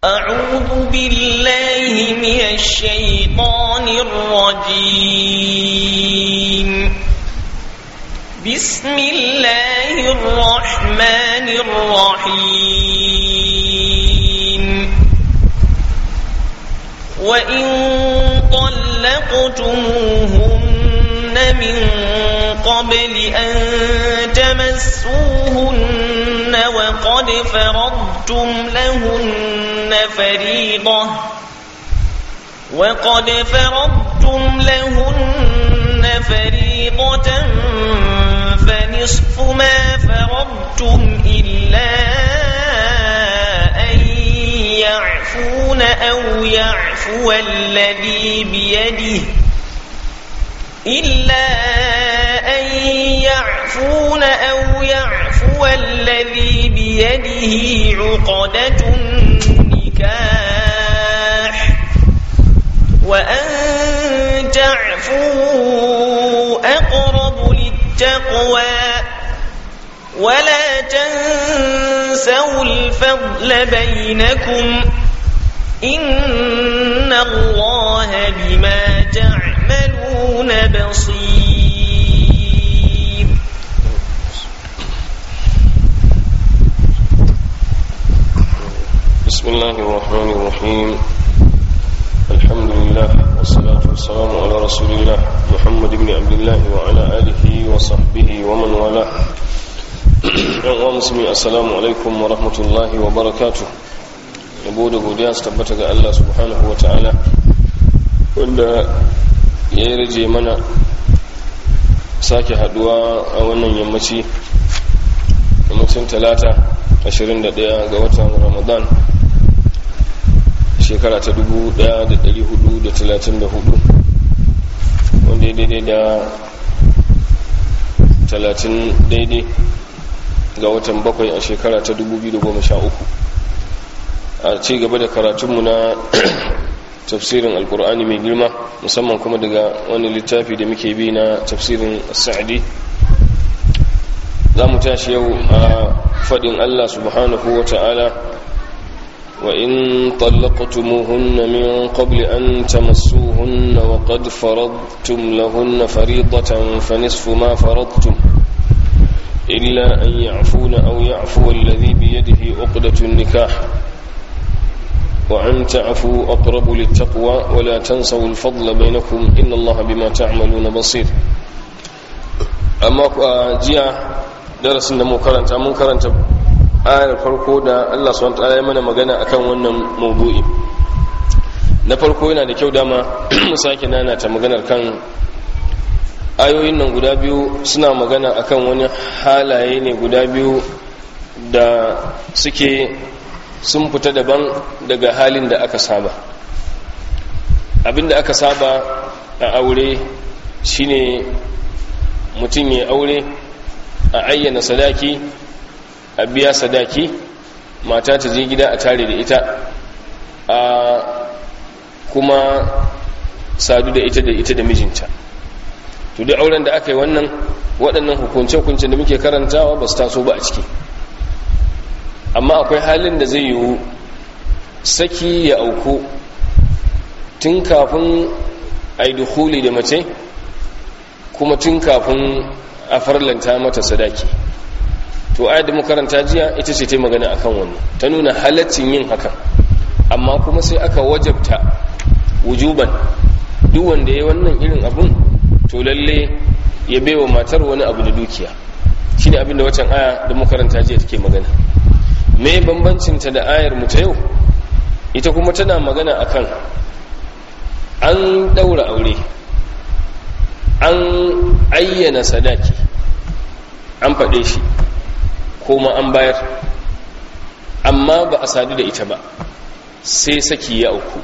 أعوذ بالله من الشيطان الرجيم بسم الله الرحمن الرحيم وإن طلقتموهن من قبل أن تمسوهن وقد فرضتم لهن فريضة وقد فرضتم لهن فريضة فنصف ما فرضتم إلا أن يعفون أو يعفو الذي بيده إلا أن يعفون أو يعفو الذي بيده عقدة النكاح وأن تعفوا أقرب للتقوى ولا تنسوا الفضل بينكم إن الله بما تعملون بصير بسم الله الرحمن الرحيم الحمد لله والصلاة والسلام على رسول الله محمد بن عبد الله وعلى آله وصحبه ومن والاه yan musulmi assalamu alaikum wa rahmatullahi wa barakatu yabo da godiya su tabbata ga Allah subhanahu wa ta'ala wanda ya yi rage mana sake haduwa a wannan yammaci yammacin talata 21 ga watan ramadan shekara ta 1434 wanda ya daidai da 30 daidai ga watan bakwai a shekara ta 2013 a ci gaba da karatunmu na tafsirin alkur'ani mai girma musamman kuma daga wani littafi da muke bi na tafsirin sa'adi za mu tashi yau a faɗin allah subhanahu wa ta'ala wa in طلقتموهن من قبل أن تمسوهن وقد فرضتم لهن فريضة فنصف ما فرضتم إلا أن يعفون أو يعفو الذي بيده عقدة النكاح وأن تعفوا أقرب للتقوى ولا تنسوا الفضل بينكم إن الله بما تعملون بصير أما جاء درس mu karanta mun karanta ayar farko da Allah subhanahu wataala ya mana magana akan wannan maudu'i na farko yana da kyau dama mu sake nana ta maganar kan ayoyin nan guda biyu suna magana akan wani halaye ne guda biyu da suke sun fita daban daga halin da aka saba abinda aka saba a aure shine mutum ya aure a ayyana sadaki a biya sadaki mata ta je gida a tare da ita a kuma sadu da ita da ita da mijinta to duk auren da aka yi wannan waɗannan hukunce-hukunce da muke karantawa ba su taso ba a ciki amma akwai halin da zai yiwu saki ya auku tun kafin a yi dukuli da mace kuma tun kafin a farlanta mata sadaki to ayat da makaranta jiya ita ce ta magana akan wannan ta nuna halaccin yin hakan amma kuma sai aka wajabta wujuban duk wanda ya yi wannan irin abun to lalle ya baiwa matar wani abu da dukiya shi ne abinda wacan aya da makaranta jiya take magana me bambancinta da ayar mu ta yau ita kuma tana magana akan an daura aure an ayyana sadaki an faɗe shi kuma an bayar amma ba a sadu da ita ba sai saki ya auku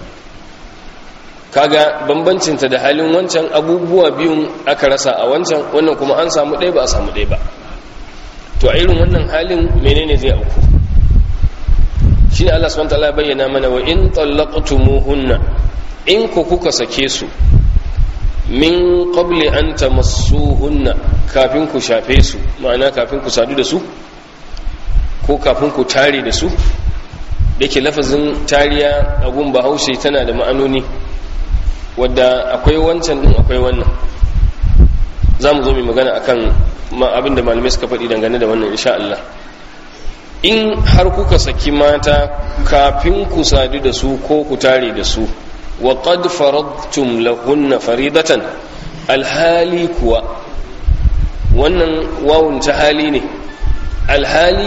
kaga bambancinta da halin wancan abubuwa biyun aka rasa a wancan wannan kuma an samu ɗaya ba a samu ɗaya ba to a irin wannan halin menene zai auku shi ne Allah subhanahu wataala ya bayyana mana wa in tallaqtumuhunna in ku kuka sake su min qabli an tamassuhunna kafin ku shafe su ma'ana kafin ku sadu da su ko kafin ku tare da su da ke lafazin tariya a gun bahaushe tana da ma'anoni wadda akwai wancan din akwai wannan za mu zo mai magana akan abin da malamai suka faɗi dangane da wannan insha Allah in har kuka saki mata kafin ku sadu da su ko ku tare da su wa qad faradtum lahunna faridatan alhali kuwa wannan wawun ta hali ne alhali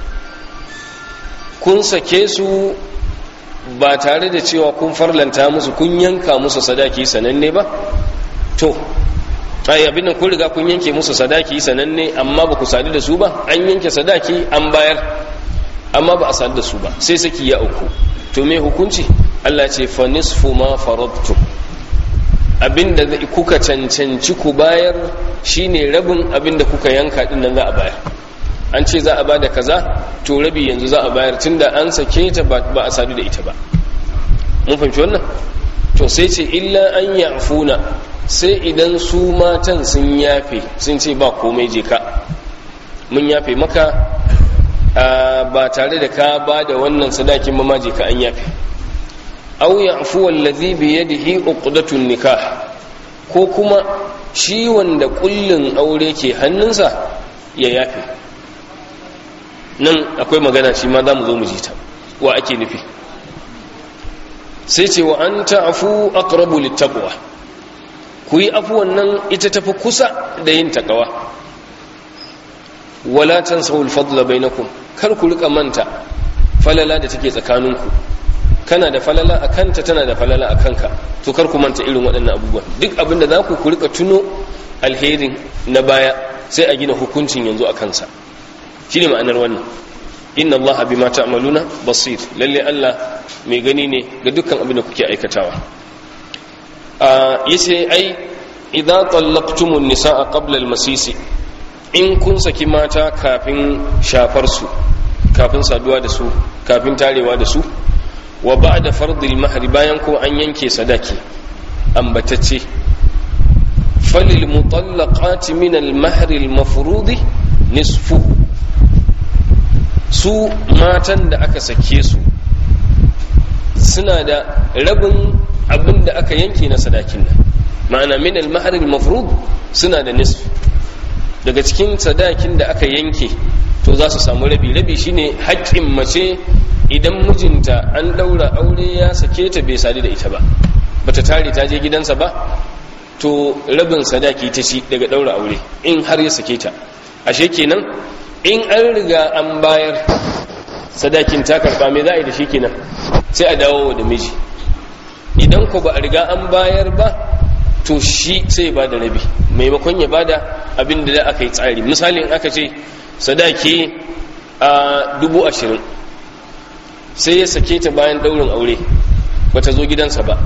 kun sake su ba tare da cewa kun farlanta musu kun yanka musu sadaki sananne ba to ai abin nan kun riga kun yanke musu sadaki sananne amma ba ku sadu da su ba an yanke sadaki an bayar amma ba a sadu da su ba sai saki ya uku to me hukunci Allah ce fa nisfu ma faradtum abinda kuka cancanci ku bayar shine rabin abinda kuka yanka din nan za a bayar an ce za a bada kaza to rabi yanzu za a bayar tunda an sake ta ba a sadu da ita ba mun fahimci wannan to sai ce illa an ya'funa sai idan su matan sun yafe sun ce ba komai je ka mun yafe maka ba tare da ka ba da wannan sadakin ma je ka an yafe aw ya'fu allazi bi yadihi uqdatun nikah ko kuma shi wanda kullun aure ke hannunsa ya yafe nan akwai magana shi ma za mu zo mu ji ta wa ake nufi sai ce wa an ta'afu aqrabu littaqwa ku yi afuwan nan ita tafi kusa da yin takawa wala tansaw al-fadla bainakum kar ku rika manta falala da take tsakaninku kana da falala a kanta tana da falala a kanka to kar ku manta irin waɗannan abubuwan duk abin da za ku ku rika tuno alherin na baya sai a gina hukuncin yanzu a kansa shine ma'anar wannan inna allaha bima ta'maluna basir lalle Allah mai gani ne ga dukkan abin da kuke aikatawa a yace ai idza tallaqtumun nisaa qabla al-masisi in kun saki mata kafin shafar su kafin saduwa da su kafin tarewa da su wa ba'da fardil mahri bayan ko an yanke sadaki ambatacce falil mutallaqati min al-mahri al-mafrudi nisfu su matan da aka sake su suna da rabin abin da aka yanke na sadakin nan ma'ana min al-mahr al-mafrud suna da nisf daga cikin sadakin da aka yanke to za su samu rabi rabi shine haƙƙin mace idan mijinta an daura aure ya sake ta bai sadu da ita ba bata tare ta je gidansa ba to rabin sadaki ta ci daga daura aure in har ya sake ta ashe kenan in an riga an bayar sadakin ta karba me za a yi da shi kenan sai a dawo da miji idan ko ba a riga an bayar ba to shi sai ba da rabi maimakon ya bada abin da aka yi tsari misali in aka ce sadaki a dubu ashirin sai ya sake ta bayan daurin aure ba ta zo gidansa ba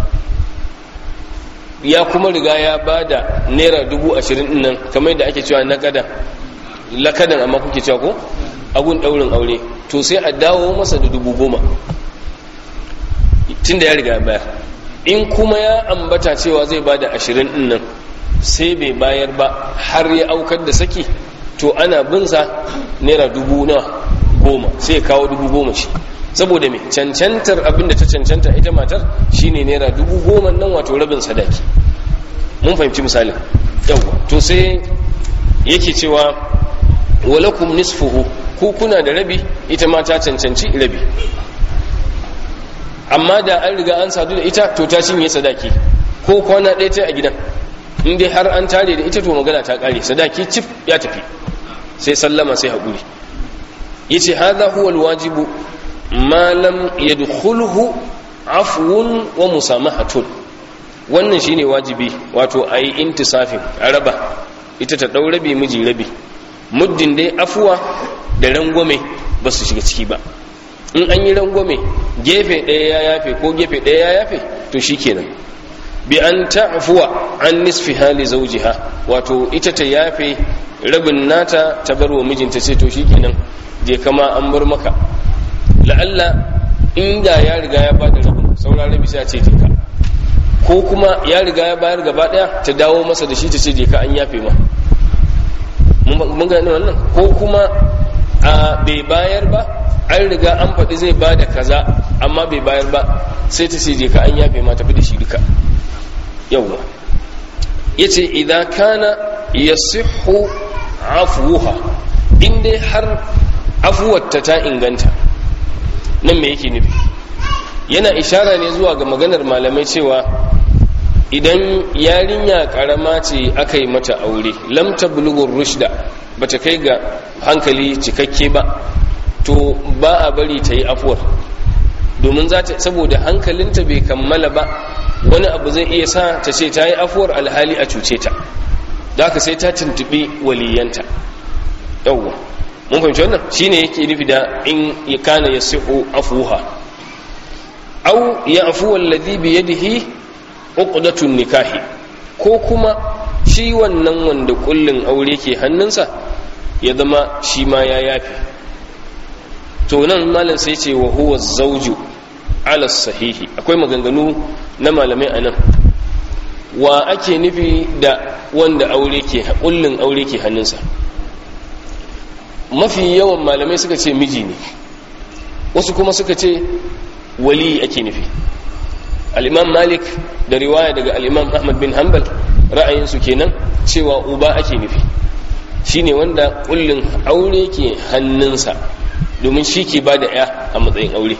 ya kuma riga ya bada naira dubu ashirin nan kamar da ake cewa na kada lakadan amma kuke cewa ko agun daurin aure to sai a dawo masa da dubu goma tunda ya riga bayar in kuma ya ambata cewa zai bada ashirin din nan sai bai bayar ba har ya aukar da saki to ana binsa naira dubu na goma sai ya kawo dubu goma shi saboda mai cancantar abinda ta cancanta ita matar shine naira dubu goma nan wato rabin sadaki mun fahimci misalin yawwa to sai yake cewa walakum nisfuhu ku kuna da rabi ita ma ta cancanci rabi amma da an riga an sadu da ita to ta cinye sadaki ko kwana ɗaya ta a gidan in dai har an tare da ita to magana ta ƙare sadaki cif ya tafi sai sallama sai haƙuri yace hadha huwa alwajibu ma lam yadkhulhu afwun wa musamahatun wannan shine wajibi wato ayi intisafin a raba ita ta dau rabi miji rabi muddin dai afuwa da rangwame ba su shiga ciki ba in an yi rangwame gefe ɗaya ya yafe ko gefe ɗaya ya yafe to shikenan bi an ta'fuwa an nisfi hali zawjiha wato ita ta yafe rabin nata ta bar wa mijinta sai to shikenan je kama an bar maka la'alla inda ya riga ya bada rabin saura rabi sai a ce ka ko kuma ya riga ya bayar gaba daya ta dawo masa da shi ta ce je ka an yafe ma mun gane wannan ko kuma a bai bayar ba an riga an faɗi zai ba da kaza amma bai bayar ba sai ta ce je ka an yafe ma tafi da shi duka yawwa yace idan kana yasihhu afuha in dai har afuwarta ta inganta nan me yake nufi yana ishara ne zuwa ga maganar malamai cewa idan yarinya karama ce aka yi mata aure lam tablughur rushda bata kai ga hankali cikakke ba to ba a bari ta yi afuwar domin za ta saboda hankalinta bai kammala ba wani abu zai iya sa ta ce ta yi afuwar alhali a cuce ta da haka sai ta tuntubi waliyanta yawwa mun fahimci wannan shine yake nufi da in ya kana ya sihu afuha au ya afu alladhi bi yadihi uqdatun nikahi ko kuma shi wannan wanda kullun aure ke hannunsa ya zama shi ma ya yafi to nan malam sai ce wa huwa zawju ala sahihi akwai maganganu na malamai anan wa ake nufi da wanda aure ke kullun aure ke hannunsa mafi yawan malamai suka ce miji ne wasu kuma suka ce wali ake nufi al'imam malik da riwaya daga al'imam ahmad bin hanbal ra'ayinsu kenan cewa uba ake nufi shine wanda kullun aure ke hannunsa domin shi ke ba da ya a matsayin aure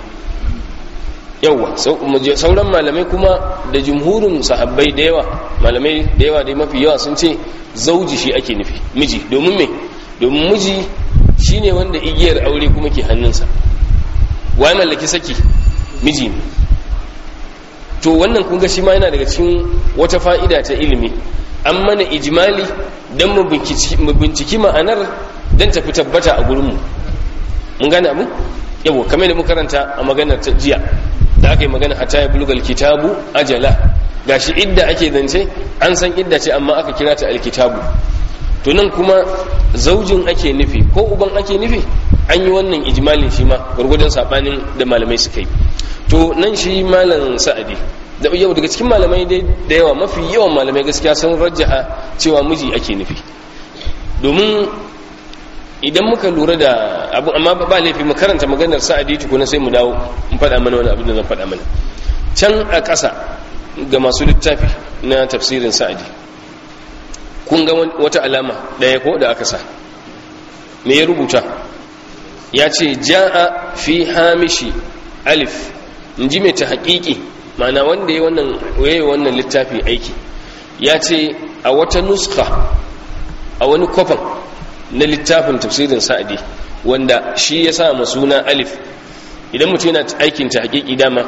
yauwa sauran malamai kuma da jumhurin sahabbai da yawa malamai da yawa dai mafi yawa sun ce zauji shi ake nufi miji domin me domin miji shine wanda igiyar aure kuma ke hannunsa wa mallaki saki miji ne to wannan kun ga shi ma yana daga cikin wata fa'ida ta ilimi an mana ijmali don mu binciki ma'anar don tafi tabbata a gurinmu mun gane abu yabo kamar da mu karanta a maganar ta jiya da aka yi magana hata ya bulugal kitabu ajala gashi idda ake zance an san idda ce amma aka kira ta alkitabu to nan kuma zaujin ake nufi ko uban ake nufi an yi wannan ijmalin shi ma gwargwadon sabanin da malamai suka yi to nan shi malam sa'adi da yau daga cikin malamai da yawa mafi yawan malamai gaskiya sun rajjaha cewa miji ake nufi domin idan muka lura da abu amma ba laifi mu karanta maganar sa'adi tukuna sai mu dawo in faɗa mana wani abin da zan faɗa mana can a ƙasa ga masu littafi na tafsirin sa'adi kun ga wata alama ɗaya ko da aka sa me ya rubuta ya ce ja'a fi hamishi alif in ji mai ta haƙiƙi mana wanda ya wannan waye wannan littafi aiki ya ce a wata nuska a wani kwafan na littafin tafsirin sa'adi wanda shi ya sa suna alif idan mutum yana aikin ta haƙiƙi dama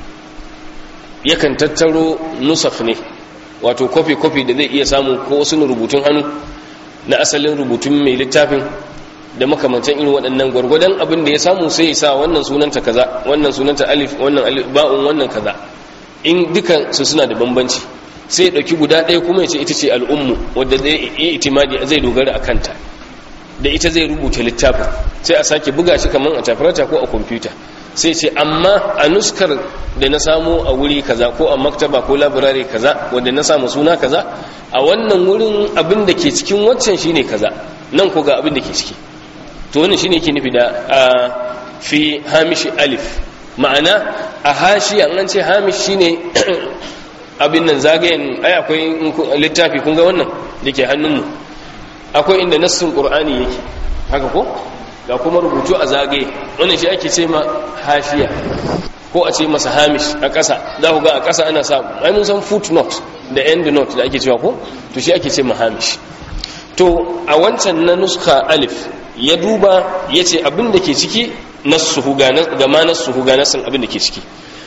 yakan tattaro nusaf ne wato kofi-kofi da zai iya samu ko wasu rubutun hannu na asalin rubutun mai littafin da makamantan irin waɗannan gwargwadon abin da ya samu sai ya sa wannan sunanta kaza wannan sunanta alif wannan alif ba'un wannan kaza in dukan su suna da bambanci sai ya ɗauki guda ɗaya kuma ya ce ita ce al'ummu wadda zai yi itimadi zai dogara a kanta da ita zai rubuta littafin sai a sake buga shi kamar a tafarata ko a kwamfuta sai ce amma a nuskar da na samu a wuri kaza ko a maktaba ko labirare kaza wanda na samu suna kaza a wannan wurin abin da ke cikin waccan shine kaza nan ko ga abin da ke ciki to wannan shine yake nufi da fi hamishi alif ma'ana a hashi an ce hamish shine abin nan zagayen ai akwai littafi kun ga wannan da ke hannunmu akwai inda nassin qur'ani yake haka ko ga kuma rubutu a zagaye wannan shi ake ce ma hashiya ko a ce masa hamish a ƙasa za ku ga a ƙasa ana sa ai mun san footnote da end note da ake cewa ko to shi ake ce ma hamish to a wancan na nuska alif ya duba ya ce abin da ke ciki nassuhu ga ma nassuhu ga nassin abin da ke ciki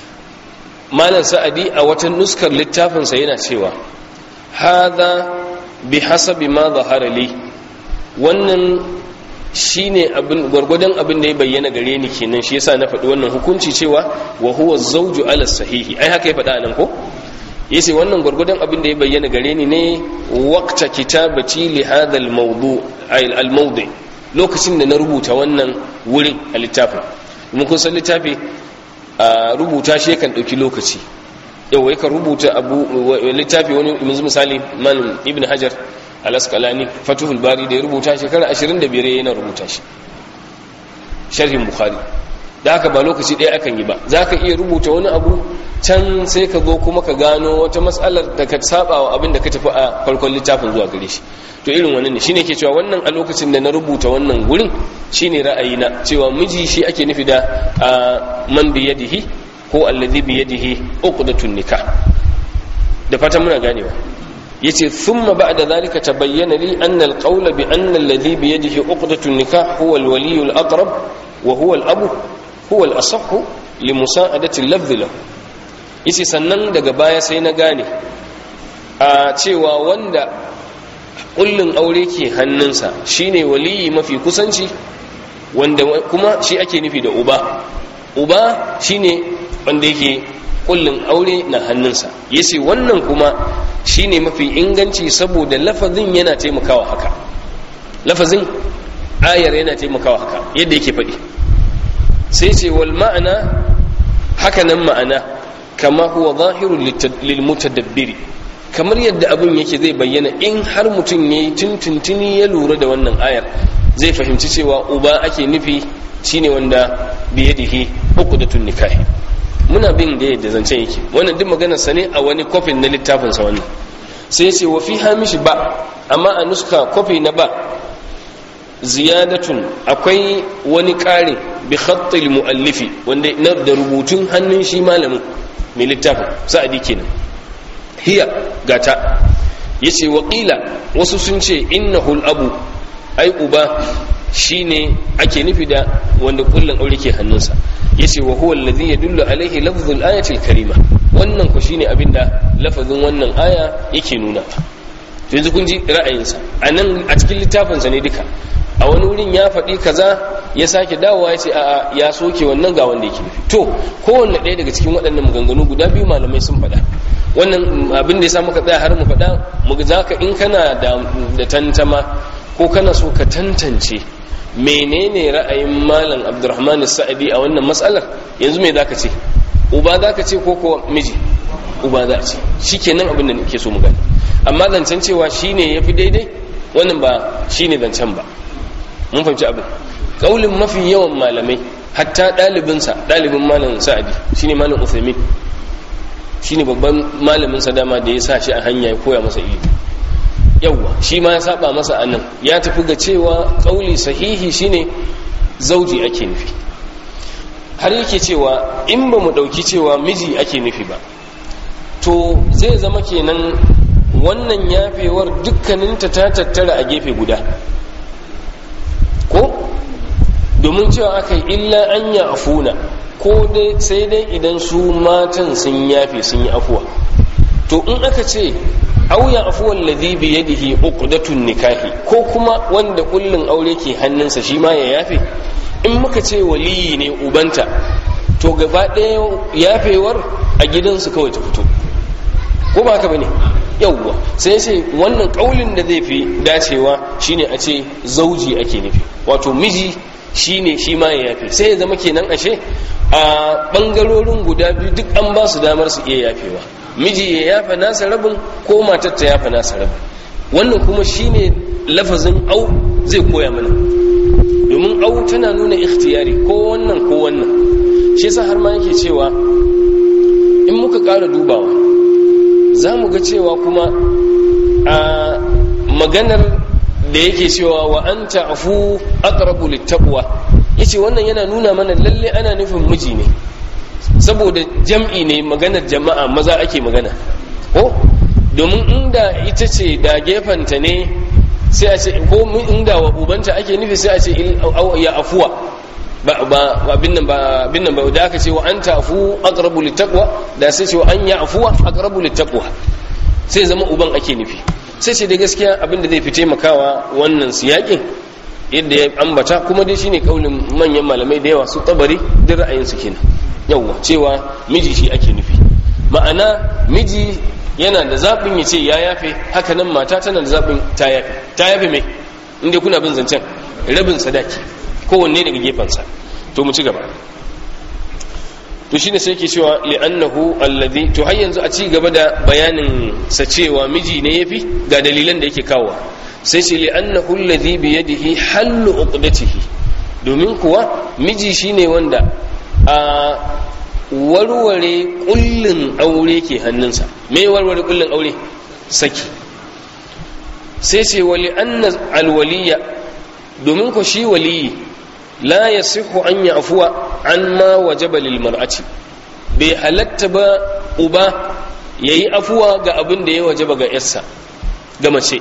malam sa'adi a wata nuskar littafinsa yana cewa hadha bi hasabi ma zahara li wannan shine abin gwargwadon abin da ya bayyana gare ni kenan shi yasa na faɗi wannan hukunci cewa wa huwa zawju ala sahihi ai haka ya faɗa nan ko yace wannan gwargwadon abin da ya bayyana gare ni ne waqta kitabati li hadha al mawdu ay al mawdi lokacin da na rubuta wannan wurin a littafin mun kun san littafi a rubuta shi yakan dauki lokaci yau yakan rubuta abu littafi wani misali malam ibn hajar al-asqalani fatuhul bari da ya rubuta shekara 25 yana rubuta shi sharhin bukhari da haka ba lokaci ɗaya akan yi ba za ka iya rubuta wani abu can sai ka zo kuma ka gano wata matsalar da ka saba wa abin da ka tafi a farkon littafin zuwa gare shi to irin wannan ne shine ke cewa wannan a lokacin da na rubuta wannan gurin shine ra'ayina cewa miji shi ake nufi da man biyadihi ko alladhi biyadihi uqdatun nikah da fatan muna ganewa yace thumma ba'da dhalika tabayyana li anna al-qawla bi anna alladhi bi yadihi uqdatun nikah huwa al-waliy al-aqrab wa huwa al-abu huwa al-asah li musa'adati al-lafz lahu yace sannan daga baya sai na gane a cewa wanda kullun aure ke hannunsa shine waliyi mafi kusanci wanda kuma shi ake nufi da uba uba shine wanda yake kullun aure na hannunsa yace wannan kuma shine mafi inganci saboda lafazin yana taimakawa haka lafazin ayar yana taimakawa haka yadda yake faɗi sai ce wal ma'ana haka nan ma'ana kama huwa zahirun lil mutadabbiri kamar yadda abin yake zai bayyana in har mutum yayi tuntuntuni ya lura da wannan ayar zai fahimci cewa uba ake nufi shine wanda biyadihi uqdatun nikahi muna bin da yadda zancen yake wannan duk maganar sa ne a wani kofin na littafin sa wannan sai ce wa fi hamishi ba amma a nuska kofi na ba ziyadatun akwai wani ƙarin bi khattil muallifi wanda na da rubutun hannun shi malamin mai littafin sa'adi kenan hiya gata yace wa qila wasu sun ce innahu abu ai uba shine ake nufi da wanda kullun aure ke hannunsa yace wa huwa alladhi yadullu alaihi lafzul ayati karima wannan ku shine abinda lafazin wannan aya yake nuna to yanzu kun ji ra'ayinsa anan a cikin littafin sa ne duka a wani wurin ya faɗi kaza ya sake dawowa ya ce a'a ya soke wannan ga wanda yake nufi to kowanne ɗaya daga cikin waɗannan maganganu guda biyu malamai sun faɗa wannan abin da ya sa muka tsaya har mu faɗa mu za ka in kana da tantama ko kana so ka tantance menene ra'ayin malam abdurrahman sa'adi a wannan matsalar yanzu me zaka ce uba zaka ce ko ko miji uba za ce shikenan abin da nake so mu gani amma zancen cewa shine yafi daidai wannan ba shine zancen ba mun fahimci abin kaulin mafi yawan malamai hatta ɗalibinsa ɗalibin malam sa'adi shine malam uthaymin shine babban malamin sa dama da ya sa shi a hanya ya koya masa ilimi yawwa shi ma ya saba masa anan ya tafi ga cewa kauli sahihi shine zauji ake nufi har yake cewa in ba mu dauki cewa miji ake nufi ba to zai zama kenan wannan yafewar dukkaninta ta tattara a gefe guda ko domin cewa aka yi illa an ya afuna ko dai sai dai idan su matan sun yafe sun yi afuwa to in aka ce au ya afuwan ladhi bi yadihi uqdatun nikahi ko kuma wanda kullun aure ke hannunsa shi ma ya yafe in muka ce waliyi ne ubanta to gaba ɗaya yafewar a gidansu kawai ta fito ko ba haka bane yawwa sai sai wannan kaulin da zai fi dacewa shine a ce zauji ake nufi wato miji shine shi ma ya yafe sai ya zama kenan ashe a bangarorin guda biyu duk an ba su damar su iya yafewa miji ya yafa nasa rabin ko matar ta yafa nasa rabin wannan kuma shine lafazin au zai koya mana domin au tana nuna ikhtiyari ko wannan ko wannan shi yasa har ma yake cewa in muka ƙara dubawa za mu ga cewa kuma a maganar da yake cewa wa an ta'fu aqrabu littaqwa yace wannan yana nuna mana lalle ana nufin miji ne saboda jam'i ne maganar jama'a maza ake magana ko domin inda ita ce da gefanta ne sai a ce ko inda wa ubanta ake nufi sai a ce ya afuwa ba abin nan ba abin nan ba da aka ce wa an tafu aqrabu littaqwa da sai ce wa an ya afuwa aqrabu littaqwa sai zama uban ake nufi sai ce da gaskiya abin da zai fi taimakawa wannan siyakin yadda ya ambata kuma dai shine kaulin manyan malamai da yawa su tabari duk ra'ayin su kenan yawa cewa miji shi ake nufi ma'ana miji yana da zaɓin ya ce ya yafe haka nan mata tana da zaɓin ta yafe ta yafe mai inda kuna bin zancen rabin sadaki kowanne daga gefensa to mu ci gaba to shine sai ke cewa li'annahu alladhi to har yanzu a ci gaba da bayanin sa cewa miji ne yafi ga dalilan da yake kawo sai ce li'annahu alladhi bi yadihi hallu uqdatihi domin kuwa miji shine wanda a warware kullin aure ke hannunsa me warware kullin aure saki sai ce wali anna alwaliya domin ko shi waliyi la yasihu an afuwa an ma wajaba lil mar'ati bai halatta ba uba yayi afuwa ga abin da ya wajaba ga yarsa ga mace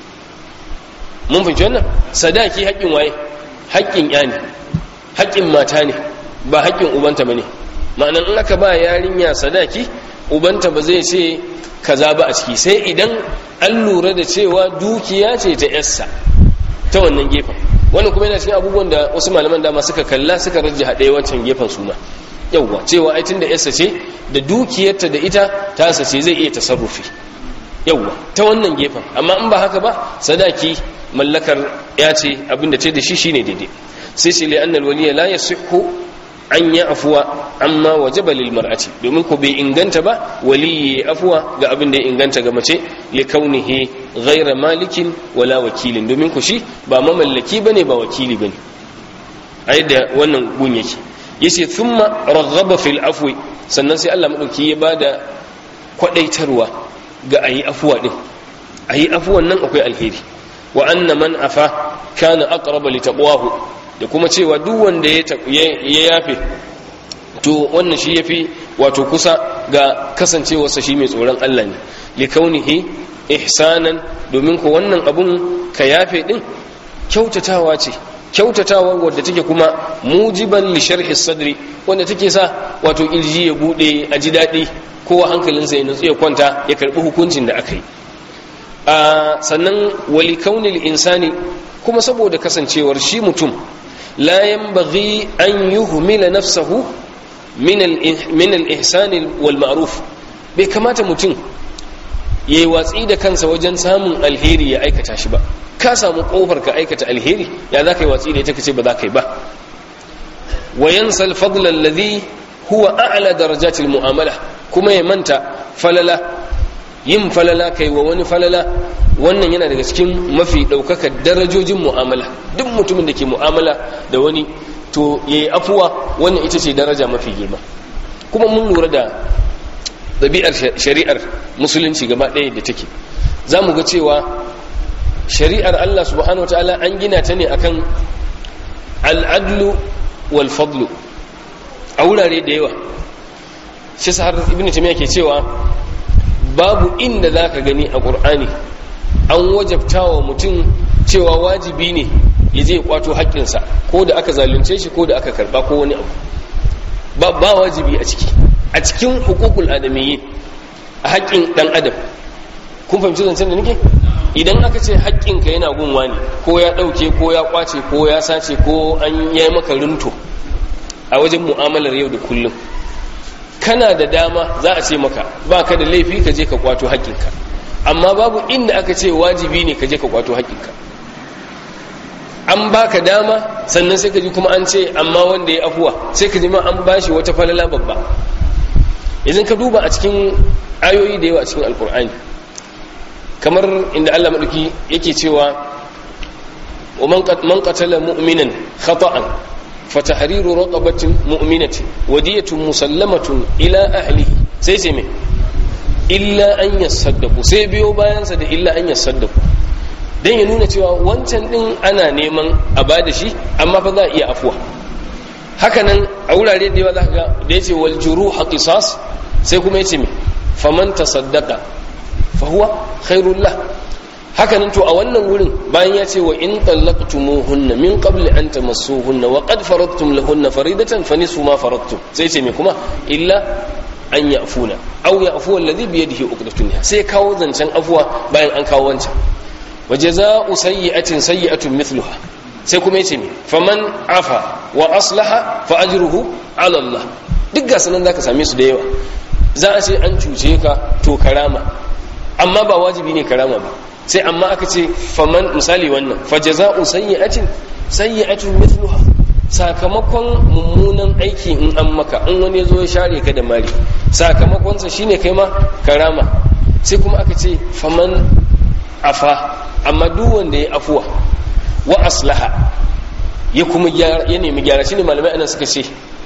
mun fahimci wannan sadaki haƙƙin waye haƙƙin ya ne haƙƙin mata ne ba haƙƙin ubanta ba ne ma'anan in aka ba yarinya sadaki ubanta ba zai ce kaza ba a ciki sai idan an lura da cewa dukiya ce ta yarsa ta wannan gefen wannan kuma yana cikin abubuwan da wasu malaman dama suka kalla suka rajja haɗe wancan gefen suna yauwa cewa ai tunda yarsa ce da dukiyarta da ita ta ce zai iya tasarrufi yauwa ta wannan gefen amma in ba haka ba sadaki mallakar ya ce abinda ce da shi shine daidai sai shi li'annal waliya la yasihhu an ya afuwa amma wajaba lil mar'ati domin ko bai inganta ba waliyi afuwa ga abin da ya inganta ga mace li kaunihi ghayra malikin wala wakilin domin ko shi ba mamallaki bane ba wakili bane ai da wannan gun yake yace thumma raghaba fil afwi sannan sai Allah madauki ya bada kwadaitarwa ga ayi afuwa din ayi afuwan nan akwai alheri wa anna man afa kana aqraba li taqwahu da kuma cewa duk wanda ya yafe to wannan shi yafi wato kusa ga kasancewarsa shi mai tsoron Allah ne likaunihi ihsanan domin ko wannan abun ka yafe din kyautatawa ce kyautatawa wadda take kuma mujiban li sharhi sadri wanda take sa wato kirji ya bude a ji daɗi kowa hankalinsa ya nutsu ya kwanta ya karbi hukuncin da aka yi sannan wali kaunil insani kuma saboda kasancewar shi mutum la yanbaghi an yuhmila nafsahu min al-ihsan wal ma'ruf bai kamata mutum yayi watsi da kansa wajen samun alheri ya aikata shi ba ka samu kofar ka aikata alheri ya za ka yi watsi da ita kace ba za ka yi ba wa yansa al-fadl alladhi huwa a'la darajatil mu'amala kuma ya manta falala yin falala kai wa wani falala wannan yana daga cikin mafi ɗaukakar darajojin mu'amala duk mutumin da ke mu'amala da wani to ya yi afuwa wannan ita ce daraja mafi girma kuma mun lura da ɗabi'ar shari'ar musulunci gaba ɗaya da take za mu ga cewa shari'ar allah subhanahu wa ta'ala an gina ta ne akan al'adlu wal fadlu a wurare da yawa shi har ibn tamiya ke cewa babu inda za ka gani a ƙur'ani an wajabta wa mutum cewa wajibi ne ya je kwato haƙƙinsa ko da aka zalunce shi ko da aka karɓa ko wani abu ba, ba wajibi a ciki a cikin hukukul adamiyyi a haƙƙin ɗan adam kun fahimci zancen da nake idan aka ce haƙƙinka yana gunwa ne ko ya ɗauke ko ya ƙwace ko ya sace ko an yi maka rinto a wajen mu'amalar yau da kullum kana da dama za a ce maka ba ka da laifi ka je ka kwato haƙƙinka amma babu inda aka ce wajibi ne ka je ka kwato haƙƙinka an baka dama sannan sai ka ji kuma an ce amma wanda ya afuwa sai ka ji ma an bashi wata falala babba idan ka duba a cikin ayoyi da yawa a cikin alkur'ani kamar inda Allah madauki yake cewa wa man qatala mu'minan khata'an فتحرير رقبة مؤمنة ودية مسلمة إلى أهله سيسي مي إلا أن يصدقوا سيبيو bayan sa da illa an yasaddaku dan ya nuna cewa wancan din ana neman a bada shi amma fa za a iya afuwa hakanan a wurare da yawa za ka ga da yace wal juruha qisas sai kuma yace me faman tasaddaqa fa huwa khairul lah hakanan to a wannan wurin bayan ya ce wa in tallaqtumuhunna min qabli an tamassuhunna wa qad faradtum lahunna faridatan fa nisfu ma faradtum sai ce me kuma illa an ya'funa aw ya'fu alladhi bi yadihi uqdatun sai kawo zancen afwa bayan an kawo wancan wa jazaa'u sayyi'atin sayyi'atun mithluha sai kuma yace me faman afa wa aslaha fa ajruhu ala Allah duk ga sanan zaka same su da yawa za a ce an cuce ka to karama amma ba wajibi ne karama ba sai amma aka ce faman misali wannan fajaza'u sayyi'atin sayyi'atun mithluha sakamakon mummunan aiki in an maka in wani yazo ya share ka da mari sakamakon sa shine kai ma karama sai kuma aka ce faman afa amma duk wanda ya afuwa wa aslaha ya kuma ya nemi gyara shine malamai anan suka ce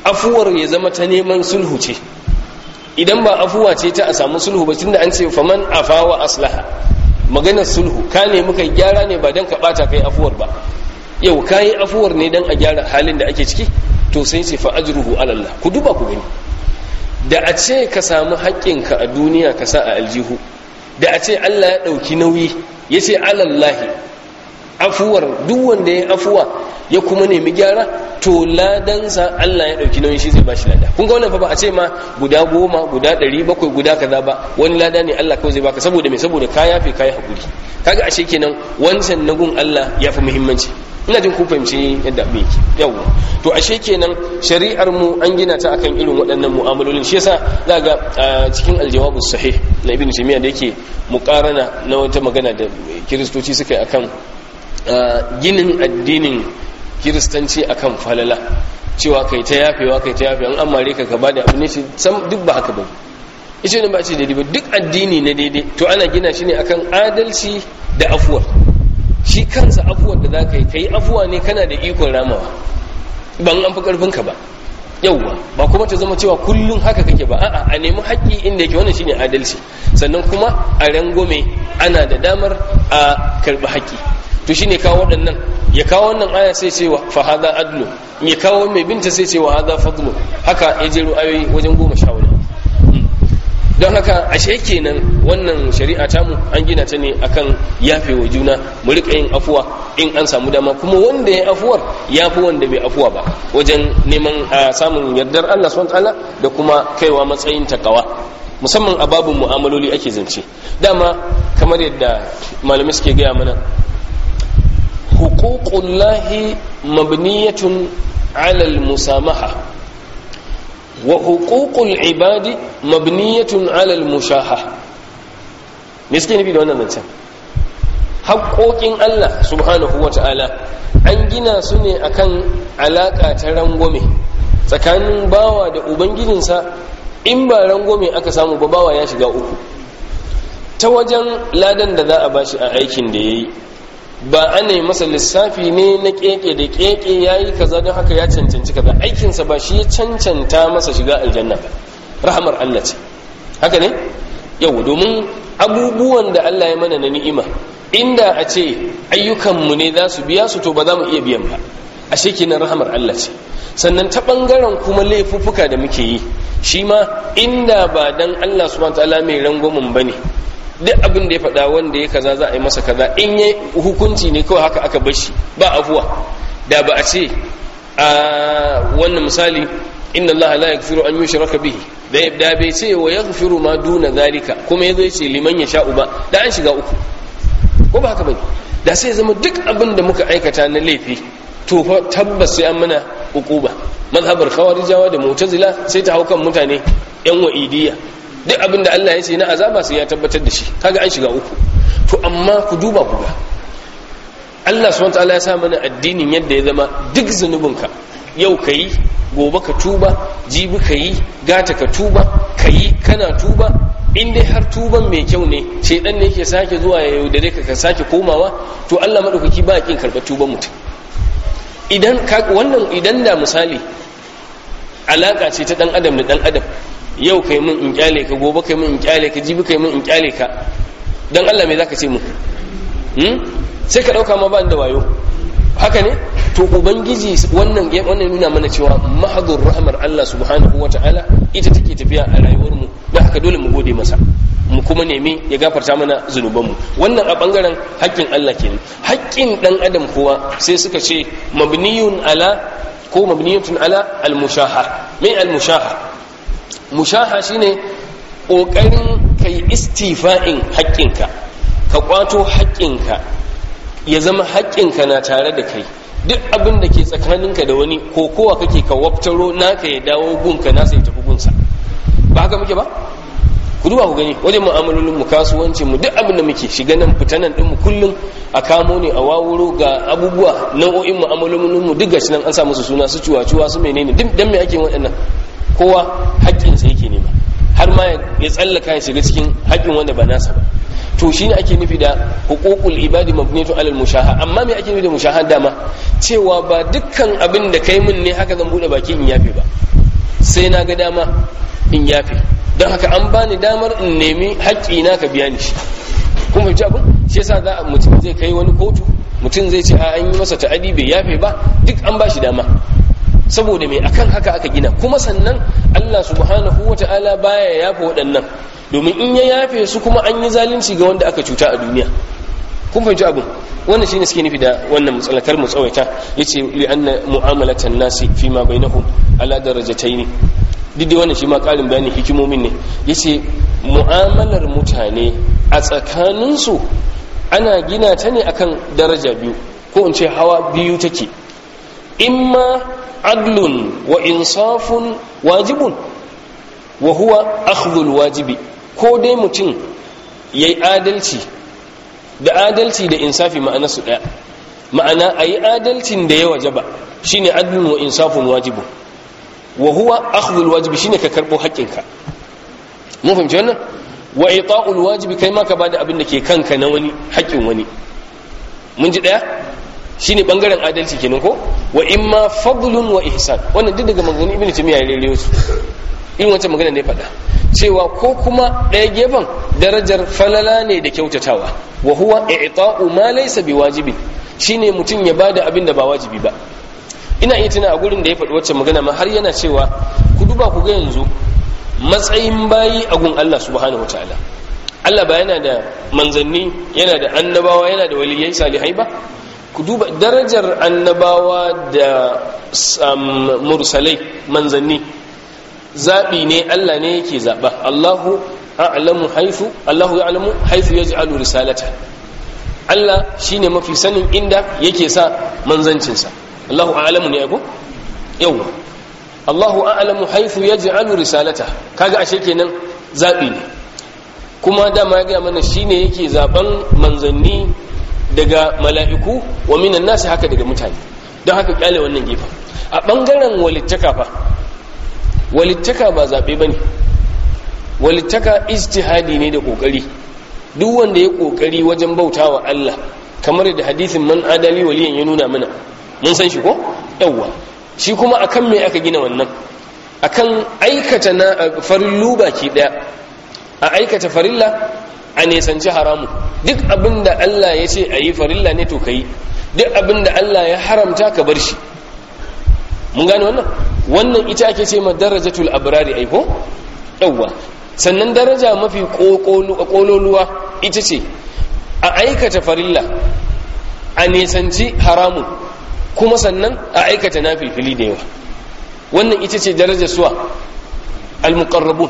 afuwar ya zama ta neman sulhu ce idan ba afuwa ce ta a samu sulhu ba tunda an ce faman afa wa aslaha maganar sulhu ka nemi kai gyara ne ba dan ka bata kai afuwar ba yau kayi afuwar ne dan a gyara halin da ake ciki to sai ce fa ajruhu ala Allah ku duba ku gani da a ce ka samu haƙƙinka a duniya ka sa a aljihu da a ce Allah ya ɗauki nauyi ya ce alallahi afuwar duk wanda ya afuwa ya kuma nemi gyara to ladansa Allah ya ɗauki nauyin shi zai ba shi lada kun ga wannan fa ba a ce ma guda goma guda ɗari bakwai guda kaza ba wani lada ne Allah kawai zai baka saboda me saboda ka yafe ka yi haƙuri kaga ashe kenan wancan na gun Allah ya fi muhimmanci ina jin kun fahimci yadda abin yake yawa to ashe kenan shari'ar mu an gina ta akan irin waɗannan mu'amalolin shi yasa za ga cikin aljawabus sahih na ibn taymiya da yake muqarana na wata magana da kiristoci suka yi akan ginin addinin kiristanci akan falala cewa kai ta yafewa kai ta yafewa an amare ka gaba da abin shi sam duk ba haka ba ita ne ba ce daidai ba duk addini na daidai to ana gina shi ne akan adalci da afuwar shi kansa afuwar da za ka yi ka yi afuwa ne kana da ikon ramawa ban an fi ƙarfinka ba yauwa ba kuma ta zama cewa kullum haka kake ba a'a a nemi haƙƙi inda yake wannan shine adalci sannan kuma a rangome ana da damar a karɓi haƙƙi to shine kawo waɗannan ya kawo wannan aya sai ce fa hada adlu ya kawo mai binta sai ce wa hada fadlu haka ya jero ayoyi wajen goma sha wani don haka ashe kenan wannan shari'a tamu an gina ta ne akan yafe wa juna mu rika yin afuwa in an samu dama kuma wanda ya afuwar ya fi wanda bai afuwa ba wajen neman samun yardar Allah subhanahu ta'ala da kuma kaiwa matsayin takawa musamman a babin mu'amaloli ake zance dama kamar yadda malamai suke gaya mana huququllahi mabniyatun ala al-musamaha wa huququl ibadi mabniyatun ala al-mushaha me suke nufi da wannan zancen haƙoƙin Allah subhanahu wa ta'ala an gina su ne akan alaƙa ta rangwame tsakanin bawa da ubangijinsa in ba rangwame aka samu ba bawa ya shiga uku ta wajen ladan da za a bashi a aikin da ya yi ba ana yi masa lissafi ne na keke da keke ya yi kaza don haka ya cancanci kaza aikinsa ba shi ya cancanta masa shiga aljanna ba rahamar Allah ce haka ne yau domin abubuwan da Allah ya mana na ni'ima inda a ce ayyukanmu ne za su biya su to ba za mu iya biyan ba a shekinan rahamar Allah ce sannan ta ɓangaren kuma laifuffuka da muke yi shi ma inda ba dan Allah subhanahu ta'ala mai rangwamin ba ne duk abin da ya faɗa wanda ya kaza za a yi masa kaza in yi hukunci ne kawai haka aka bar shi ba afuwa da ba a ce a wannan misali inna Allah la yaghfiru an yushraka bihi da bai ce wa yaghfiru ma duna zalika kuma yazo yace liman yasha'u ba da an shiga uku ko ba haka bane da sai zama duk abin da muka aikata na laifi to fa tabbas sai an mana ukuba mazhabar khawarijawa da mu'tazila sai ta haukan mutane yan wa'idiyya duk abin da Allah ya ce na azaba sai ya tabbatar da shi kaga an shiga uku to amma ku duba ku ga Allah subhanahu wataala ya sa mana addinin yadda ya zama duk zunubinka yau kayi gobe ka tuba jibi kayi gata ka tuba kayi kana tuba in dai har tuban mai kyau ne shedan ne yake sake zuwa ya yaudare ka ka sake komawa to Allah madaukaki ba kin karɓar tuban mutum idan wannan idan da misali alaka ce ta dan adam da dan adam yau kai mun in kyale ka gobe kai mun in kyale ka jibi kai mun in kyale ka dan Allah me zaka ce mu hmm sai ka dauka ma ba da wayo haka ne to ubangiji wannan wannan nuna mana cewa mahdur rahmar Allah subhanahu wataala ita take tafiya a rayuwar mu dan haka dole mu gode masa mu kuma nemi ya gafarta mana zunubanmu wannan a bangaren haƙƙin Allah kenan haƙƙin dan adam kuwa sai suka ce mabniyun ala ko mabniyatun ala al-mushaha mai al-mushaha mushaha shine kokarin kai istifa'in haƙƙinka ka kwato haƙƙinka ya zama haƙƙinka na tare da kai duk abin da ke tsakaninka da wani ko kowa kake ka waftaro naka ya dawo gunka nasa ya tafi gunsa ba haka muke ba ku duba ku gani wajen mu'amalolin mu kasuwancin mu duk abin da muke shiga nan fita nan din mu kullum a kamo ne a wawuro ga abubuwa nau'o'in mu'amalolin mu duk gashi nan an sa musu suna su cuwa-cuwa su menene duk dan me ake waɗannan kowa haƙƙin sa yake nema har ma ya tsallaka ya shiga cikin haƙƙin wanda ba nasa ba to shine ake nufi da huququl ibadi mabniyatu alal mushaha amma me ake nufi da mushaha dama cewa ba dukkan abin da kai mun ne haka zan bude baki in yafe ba sai na ga dama in yafe don haka an bani damar in nemi haƙƙi na ka biya ni shi kun fahimci abin shi yasa za a mutum zai kai wani kotu mutum zai ce a an yi masa ta'adi bai yafe ba duk an ba shi dama saboda mai akan haka aka gina kuma sannan Allah subhanahu wata'ala baya yafe waɗannan domin in ya yafe su kuma an yi zalunci ga wanda aka cuta a duniya kun fahimci abin wannan shine suke nufi da wannan matsalakar mu tsawaita yace li anna mu'amalatan nasi fi ma bainahum ala darajataini duk da wannan shi ma karin bayanin hikimomin ne yace mu'amalar mutane a tsakaninsu ana gina ta ne akan daraja biyu ko in ce hawa biyu take imma adlun wa insafun wajibun wa huwa akhdhul wajibi ko dai mutum yayi adalci da adalci da insafi ma'ana su daya ma'ana ayi adalcin da ya wajaba shine adlun wa insafun wajibun wa huwa akhdhul wajibi shine ka karbo haƙƙinka mun fahimci wannan wa ita'ul wajibi kai ma ka bada abin da ke kanka na wani haƙƙin wani mun ji daya shine bangaren adalci kenan ko wa imma fadlun wa ihsan wannan duk daga maganganun ibnu taymiya ya rere su in wancan magana ne faɗa cewa ko kuma ɗaya gefen darajar falala ne da kyautatawa wa huwa i'ta'u ma laysa biwajibi shine mutum ya bada abin da ba wajibi ba ina iya tuna a gurin da ya faɗi wacce magana ma har yana cewa ku duba ku ga yanzu matsayin bayi a gun Allah subhanahu wataala Allah ba yana da manzanni yana da annabawa yana da waliyai salihai ba ku duba darajar annabawa da mursalai manzanni zaɓi ne Allah ne yake zaɓa Allahu a'lamu haifu Allahu ya'lamu haifu yaj'alu risalata Allah shine mafi sanin inda yake sa manzancinsa Allahu a'lamu ne ko yawa Allahu a'lamu haythu yaj'alu risalata kaga ashe kenan zabi ne kuma dama ya ga mana shine yake zaben manzanni daga mala'iku wa minan nasi haka daga mutane don haka kyale wannan gefen a bangaren walittaka fa walittaka ba zabe bane walittaka ijtihadi ne da kokari duk wanda ya kokari wajen bautawa Allah kamar da hadisin man adali waliyan ya nuna mana mun san shi ko yawwa shi kuma akan me aka gina wannan akan aikata na farillu baki daya a aikata farilla a nesanci haramu duk abinda Allah ya ce a yi farilla ne to ka yi duk abinda Allah ya haramta ka bar shi mun gane wannan wannan ita ake ce ma darajatul abrari aiko yawwa sannan daraja mafi kololuwa ita ce a aikata farilla a nesanci haramun kuma sannan a aikata na filfili da yawa wannan ita ce darajar suwa al-muqarrabun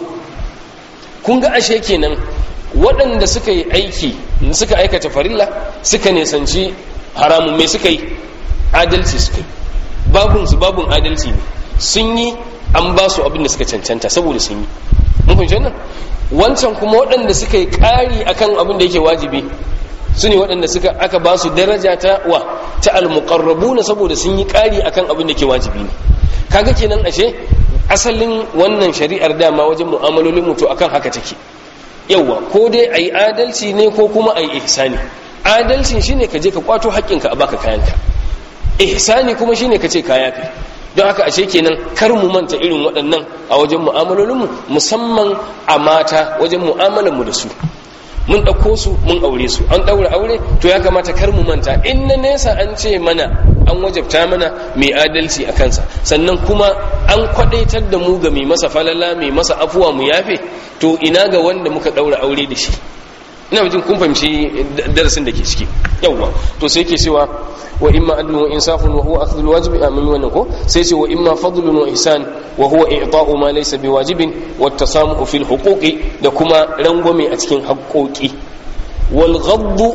kun ga ashe kenan waɗanda suka yi aiki suka aikata farilla suka nisanci haramun mai suka yi adalci suka yi babun su babun adalci ne sun yi an ba su abin da suka cancanta saboda sun yi mun fahimci wannan wancan kuma waɗanda suka yi ƙari akan abin da yake wajibi su ne waɗanda suka aka ba su daraja ta wa ta almuqarrabuna saboda sun yi ƙari akan abin da ke wajibi ne kaga kenan ashe asalin wannan shari'ar dama wajen mu'amalolin mutu akan haka take yawa ko dai ayi adalci ne ko kuma ayi ihsani adalcin shine ka je ka kwato haƙƙinka a baka kayanka ihsani kuma shine ka ce ka yafe don haka ashe kenan kar mu manta irin waɗannan a wajen mu'amalolinmu musamman a mata wajen mu'amalanmu da su mun ɗauko su mun aure su an ɗaura aure to ya kamata kar mu manta in na nesa an ce mana an wajabta mana mai adalci a kansa sannan kuma an kwaɗaitar da mu ga mai masa falala mai masa afuwa mu yafe to ina ga wanda muka ɗaura aure da shi ina jin kun fahimci darasin da ke ciki yawwa to sai ke cewa wa imma adlun wa insafun wa huwa akhdhul wajibi amin wannan ko sai ce wa imma fadlun wa ihsan wa huwa i'ta'u ma laysa biwajibin wa tasamuhu fil huquqi da kuma rangwame a cikin haƙoƙi wal ghaddu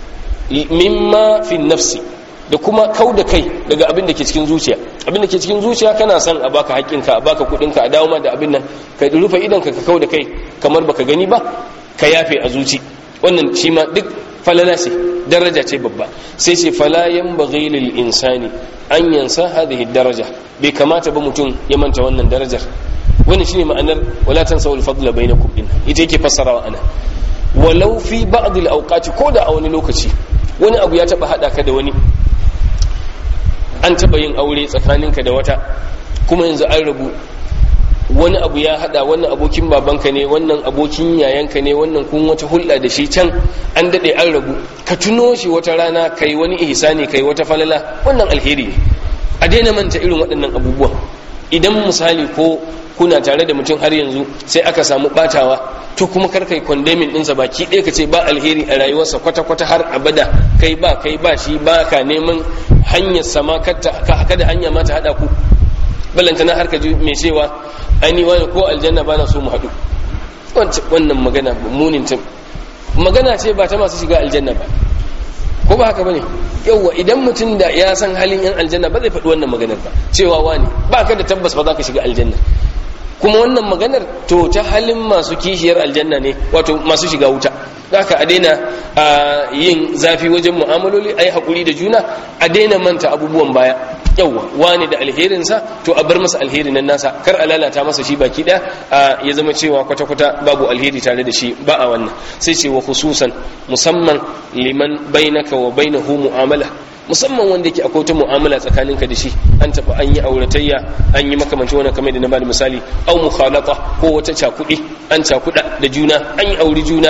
mimma fi nafsi da kuma kau da kai daga abin da ke cikin zuciya abin da ke cikin zuciya kana son a baka haƙƙinka a baka kuɗinka a dawo ma da abin nan ka rufe idanka ka kau da kai kamar baka gani ba ka yafe a zuci wannan shi ma duk falala ce daraja ce babba sai ce fala yanbaghi lil insani an yansa hadhihi daraja bai kamata ba mutum ya manta wannan darajar wannan shine ma'anar wala tansawul fadla bainakum din ita yake fassarawa ana walau fi ba'd al awqati ko da a wani lokaci wani abu ya taba hada ka da wani an taba yin aure tsakaninka da wata kuma yanzu an rabu wani abu ya hada wannan abokin babanka ne wannan abokin yayanka ne wannan kun wata hulɗa da shi can an daɗe an rabu ka tuno shi wata rana kai wani ihsani kai wata falala wannan alheri ne a daina manta irin waɗannan abubuwan idan misali ko kuna tare da mutum har yanzu sai aka samu batawa to kuma kar kai kondemin ɗinsa baki ɗaya ka ce ba alheri a rayuwarsa kwata-kwata har abada kai ba kai ba shi ba ka neman hanyar sama kada hanya ma ta haɗa ku ballanta na har ka ji mai cewa aini wani ko aljanna ba na so mu haɗu wannan magana munin ta magana ce ba ta masu shiga aljanna ba ko ba haka bane yauwa idan mutum da ya san halin yan aljanna ba zai faɗi wannan maganar ba cewa wani ba ka da tabbas ba za ka shiga aljanna kuma wannan maganar to ta halin masu kishiyar aljanna ne wato masu shiga wuta haka a daina yin zafi wajen mu'amaloli a yi haƙuri da juna a daina manta abubuwan baya yauwa wani da alherinsa to a bar masa alheri nan nasa kar a lalata masa shi baki ɗaya ya zama cewa kwata-kwata babu alheri tare da shi ba a wannan sai ce wa khususan musamman liman bainaka wa bainahu mu'amala musamman wanda yake akwai ta mu'amala tsakaninka da shi an taɓa an yi auratayya an yi makamanci wannan kamar da na bada misali au mukhalata ko wata cakuɗi an cakuɗa da juna an yi auri juna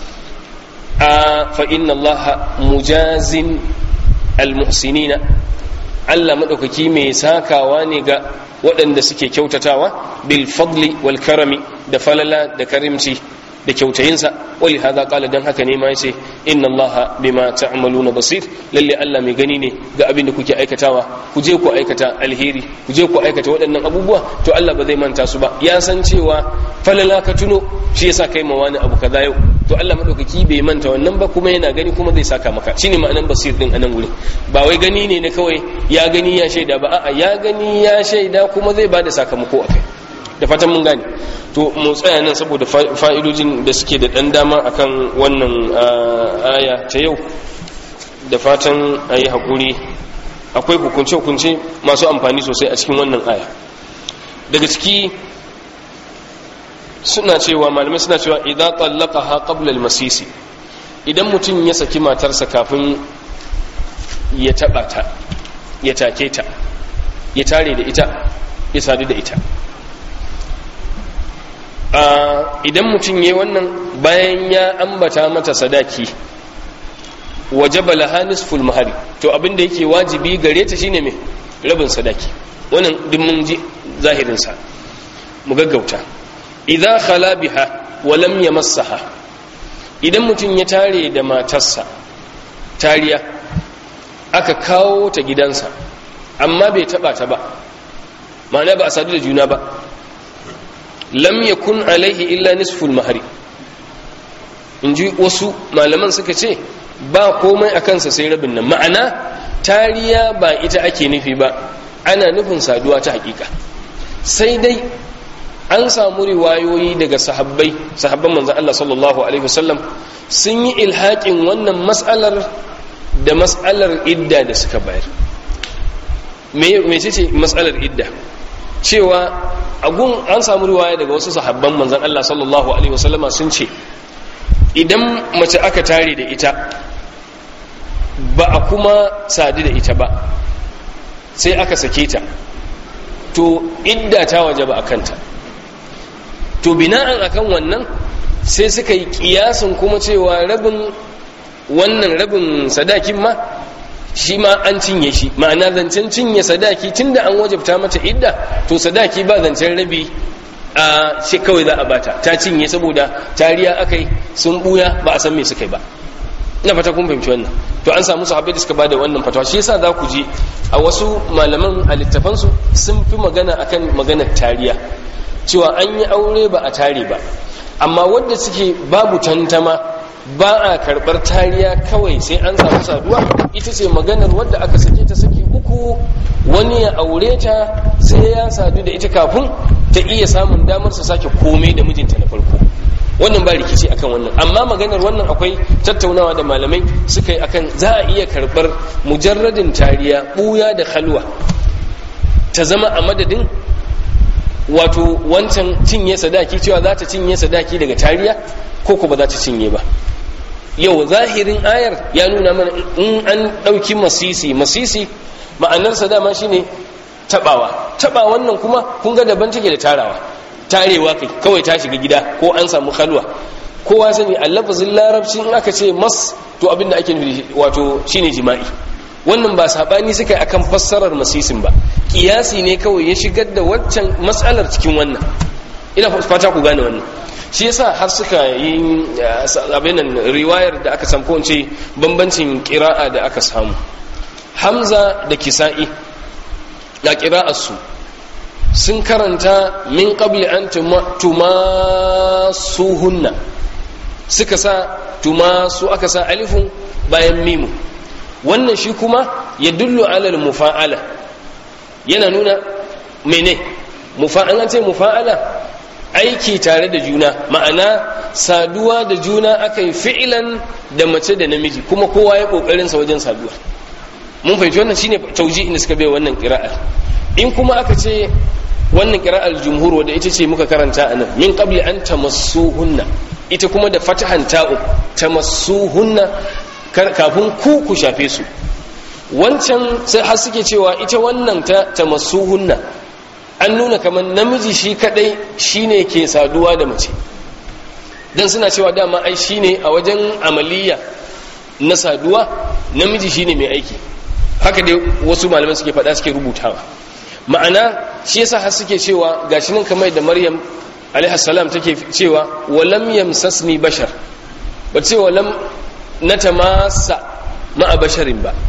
a fa inna allaha mujazin almuhsinina Allah madaukaki mai sakawa ne ga waɗanda suke kyautatawa bil fadli wal karami da falala da karimci da kyautayinsa wali hada kala dan haka ne ma yace inna allaha bima ta'maluna basir lalle Allah mai gani ne ga abin da kuke aikatawa ku je ku aikata alheri ku je ku aikata waɗannan abubuwa to Allah ba zai manta su ba ya san cewa falala ka tuno shi yasa kai ma wani abu kaza yau to Allah madaukaki bai manta wannan ba kuma yana gani kuma zai saka maka shine ma'anan basir din anan gurin ba wai gani ne na kawai ya gani ya shaida ba a'a ya gani ya shaida kuma zai bada sakamako akai da fatan mun gane to mu tsaya nan saboda fa'idojin da suke da dan dama akan wannan aya ta yau da fatan a yi haƙuri akwai hukunce-hukunce masu amfani sosai a cikin wannan aya daga ciki suna cewa malamai suna cewa idan tsallaka ha ƙablal masisi idan mutum ya saki matarsa kafin ya taɓa ta ya take ta ya tare da ita ya sadu da ita idan mutum ya wannan bayan ya ambata mata sadaki wajaba laha nisful mahari to abin da yake wajibi gare ta shine me rabin sadaki wannan duk mun ji zahirin sa mu gaggauta idza khala biha wa lam yamassaha idan mutum ya tare da matarsa tariya aka kawo ta gidansa amma bai taba ta ba ma'ana ba a sadu da juna ba lam yakun alaihi illa nisful mahari in ji wasu malaman suka ce ba komai a kansa sai rabin nan ma'ana tariya ba ita ake nufi ba ana nufin saduwa ta hakika sai dai an samu riwayoyi daga sahabbai sahabban manzan Allah sallallahu alaihi wasallam sun yi ilhaƙin wannan mas'alar da mas'alar idda da suka bayar me ce mas'alar idda cewa agun an samu riwaya daga wasu sahabban manzan Allah sallallahu alaihi wasallama sun ce idan mace aka tare da ita ba a kuma sadu da ita ba sai aka sake ta to idda ta waje ba a kanta to bina'an akan wannan sai suka yi kiyasin kuma cewa rabin wannan rabin sadakin ma shi ma an cinye shi ma'ana zancen cinye sadaki tunda an wajabta mata idda to sadaki ba zancen rabi a shi kawai za a bata ta cinye saboda tariya akai sun buya ba a san me suka yi ba ina fata kun fahimci wannan to an samu sahabbai da suka bada wannan fatawa shi yasa za ku ji a wasu malaman a littafansu sun fi magana akan maganar tariya cewa an yi aure ba a tare ba amma wanda suke babu tantama ba a karɓar tariya kawai sai an samu saduwa ita ce maganar wadda aka sake ta saki uku wani ya aure ta sai ya sadu da ita kafin ta iya samun damar su sake komai da mijinta na farko wannan ba rikici akan wannan amma maganar wannan akwai tattaunawa da malamai suka yi akan za a iya karɓar mujarradin tariya ɓuya da halwa ta zama a madadin wato wancan cinye sadaki cewa za ta cinye sadaki daga tariya ko ko ba za ta cinye ba yau zahirin ayar ya nuna mana in an ɗauki masisi masisi ma'anarsa dama shine tabawa taba wannan kuma kun ga daban take da tarawa tarewa kai kawai ta shiga gida ko an samu kalwa kowa sani a lafazin larabci in aka ce mas to abinda ake nufi wato shine jima'i wannan ba sabani suka yi akan fassarar masisin ba kiyasi ne kawai ya shigar da waccan matsalar cikin wannan ina fata ku gane wannan shi yasa har suka yi abinan riwayar da aka samu ko bambancin kira'a da aka samu hamza da kisa'i ga kira'arsu sun karanta min qabli an tumasuhunna suka sa tumasu aka sa alifun bayan mimu wannan shi kuma ya dullu alal mufa'ala yana nuna mene mufa'ala ce mufa'ala aiki tare da juna ma'ana saduwa da juna aka yi fi'ilan da mace da namiji kuma kowa ya kokarinsa wajen saduwa mun fahimci wannan shine tauji inda suka bai wannan qira'a in kuma aka ce wannan qira'ar jumhur wadda ita ce muka karanta anan min qabli an tamassuhunna ita kuma da fatahan ta'u tamassuhunna kafin ku ku shafe su wancan sai har suke cewa ita wannan ta tamassuhunna an nuna kamar namiji shi kadai shine ke saduwa da mace dan suna cewa dama ai shine a wajen amaliya na saduwa namiji shine mai aiki haka dai wasu malaman suke faɗa suke rubutawa ma'ana shi yasa har suke cewa gashi nan kamar da maryam alaihi salam take cewa walam yamsasni bashar ba ce walam natamassa ma'a basharin ba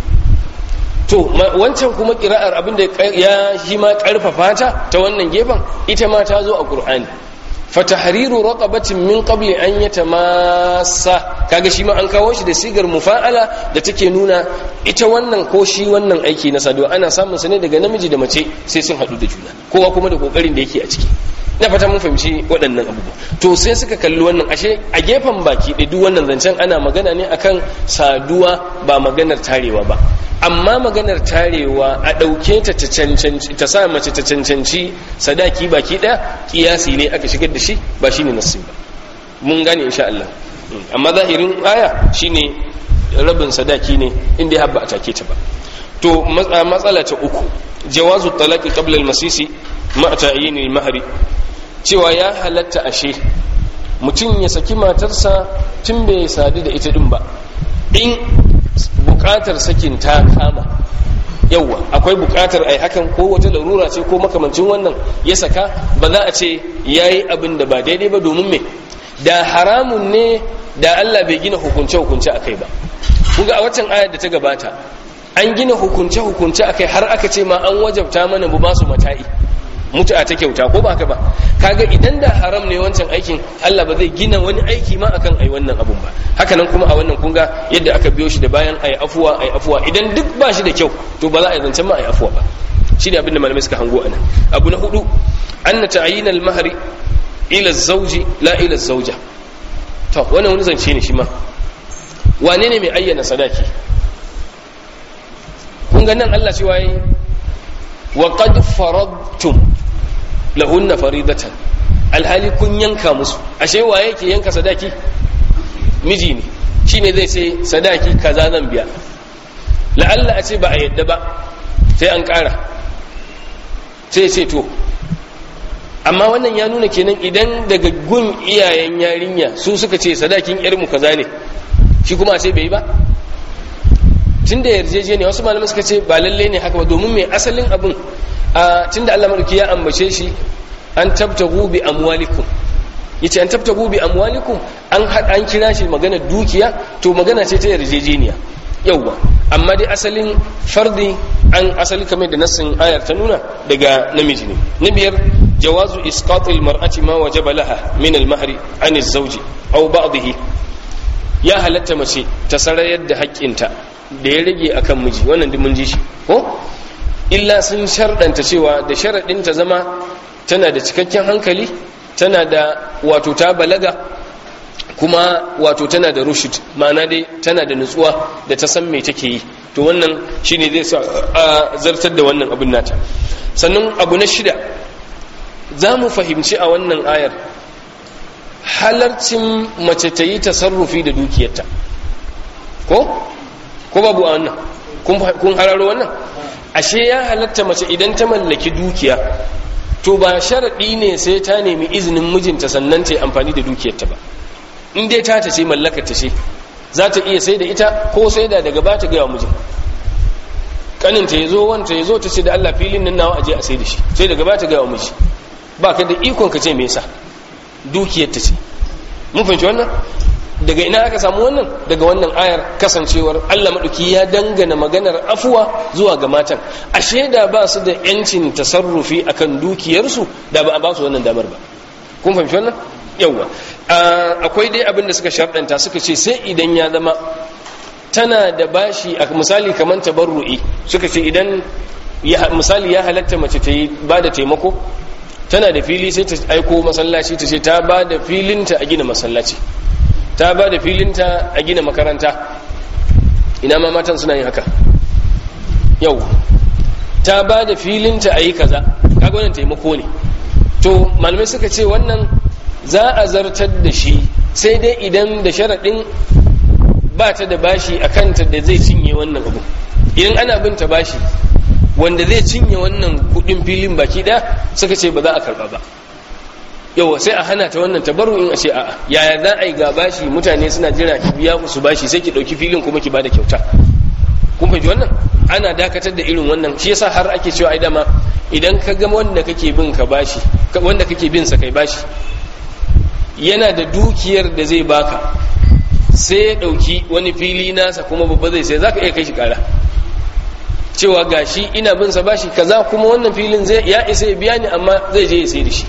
to wancan kuma kira'ar abinda ya shi ma karfafa ta ta wannan gefen ita ma ta zo a qur'ani fatahriru raqabatin min qabli an yatamassa kaga shi ma an kawo shi da sigar mufa'ala da take nuna ita wannan ko shi wannan aiki na saduwa ana samun sa ne daga namiji da mace sai sun hadu da juna kowa kuma da kokarin da yake a ciki na fata mun fahimci waɗannan abubuwa to sai suka kalli wannan ashe a gefen baki da duk wannan zancen ana magana ne akan saduwa ba maganar tarewa ba amma maganar tarewa a ɗauke ta ta sa mace ta cancanci sadaki baki ɗaya kiyasi ne aka shigar da shi ba shi ne nassi ba mun gane insha Allah amma zahirin aya shine rabin sadaki ne inda ya haɓa a take ta ba to matsala ta uku jawazu talaqi qabla al-masisi ma ta'yin al-mahri cewa ya halatta ashe mutum ya saki matarsa tun bai sadu da ita din ba in bukatar sakin ta kama yauwa akwai bukatar ai hakan ko wata larura ce ko makamancin wannan ya saka ba za a ce yayi abin da ba daidai ba domin me da haramun ne da Allah bai gina hukunce hukunce akai ba kuga a waccan ayar da ta gabata an gina hukunce hukunce akai har aka ce ma an wajabta mana bu ba su mata'i mutu'a ta kyauta ko ba haka ba kaga idan da haram ne wancan aikin Allah ba zai gina wani aiki ma akan ai wannan abun ba haka nan kuma a wannan kunga yadda aka biyo shi da bayan ai afuwa ai afuwa idan duk ba shi da kyau to ba za a zancen ma ai afuwa ba shine abin da malamai suka hango anan abu na hudu anna ta'yin al-mahri ila zawji la ila zawja to wannan wani zance ne shi ma wane ne mai ayyana sadaki kun ga nan Allah cewa yayi wa qad faradtum lahunna faridatan alhali kun yanka musu ashe wa yake yanka sadaki miji ne shine zai ce sadaki kaza zan biya la'alla a ce ba a yadda ba sai an ƙara sai ce to amma wannan ya nuna kenan idan daga gun iyayen yarinya su suka ce sadakin yarmu kaza ne shi kuma a ce bai ba tun da yarjejeniya wasu malamai suka ce ba lalle ne haka ba domin mai asalin abin a tun da Allah madauki ya ambace shi an tabtagu bi amwalikum yace an tabtagu bi amwalikum an an kira shi magana dukiya to magana ce ta yarjejeniya yauwa amma dai asalin fardi an asali kamar da nassin ayar ta nuna daga namiji ne na biyar jawazu isqatil mar'ati ma wajaba laha min al-mahri an az-zawji aw ba'dihi ya halatta mace ta sarayar da haƙƙinta da ya rage akan miji wannan duk mun ji shi ko illa sun sharɗanta cewa da sharaɗin ta zama tana da cikakken hankali tana da wato ta balaga kuma wato tana da rushid ma'ana dai tana da nutsuwa da ta san me take yi to wannan shine zai sa a zartar da wannan abin nata sannan abu na shida za mu fahimci a wannan ayar halarcin mace ta yi tasarrufi da dukiyarta ko ko babu a wannan kun hararo wannan ashe ya halatta mace idan ta mallaki dukiya to ba sharaɗi ne sai ta nemi izinin mijinta sannan ta yi amfani da dukiyarta ba in dai ta ta ce mallakar ta ce za ta iya sai da ita ko sai da daga ba ta gaya mijin kaninta ya zo wanta ya zo ta ce da Allah filin nan nawa aje a sai da shi sai daga ba ta gaya miji ba ka da ikon ka ce me yasa dukiyar ta ce mun fahimci wannan daga ina aka samu wannan daga wannan ayar kasancewar Allah maɗauki ya dangana maganar afuwa zuwa ga matan ashe da ba su da yancin tasarrufi akan dukiyarsu da ba a ba su wannan damar ba kun fahimci wannan yawwa akwai dai abin da suka sharɗanta suka ce sai idan ya zama tana da bashi a misali kamar tabarru'i suka ce idan misali ya halatta mace ta yi ba da taimako tana da fili sai ta aiko masallaci ta ce ta ba da filinta a gina masallaci ta ba da filinta a gina makaranta ina ma matan suna yin haka yau ta ba da filinta a yi kaza kaga wannan taimako ne to malamai suka ce wannan za a zartar da shi sai dai idan da sharaɗin ba ta da bashi a kanta da zai cinye wannan abu idan ana bin ta bashi wanda zai cinye wannan kudin filin baki ɗaya suka ce ba za a karɓa ba yawa sai a hana ta wannan tabaru in a ce a'a yaya za a yi ga bashi mutane suna jira ki biya su bashi sai ki ɗauki filin kuma ki bada kyauta kun fahimci wannan ana dakatar da irin wannan shi yasa har ake cewa ai dama idan ka ga wanda kake bin ka bashi wanda kake bin sa kai bashi yana da dukiyar da zai baka sai ya ɗauki wani fili nasa kuma babba zai sai zaka iya kai shi kara cewa gashi ina bin sa bashi kaza kuma wannan filin zai ya isa ya biya ni amma zai je ya sai da shi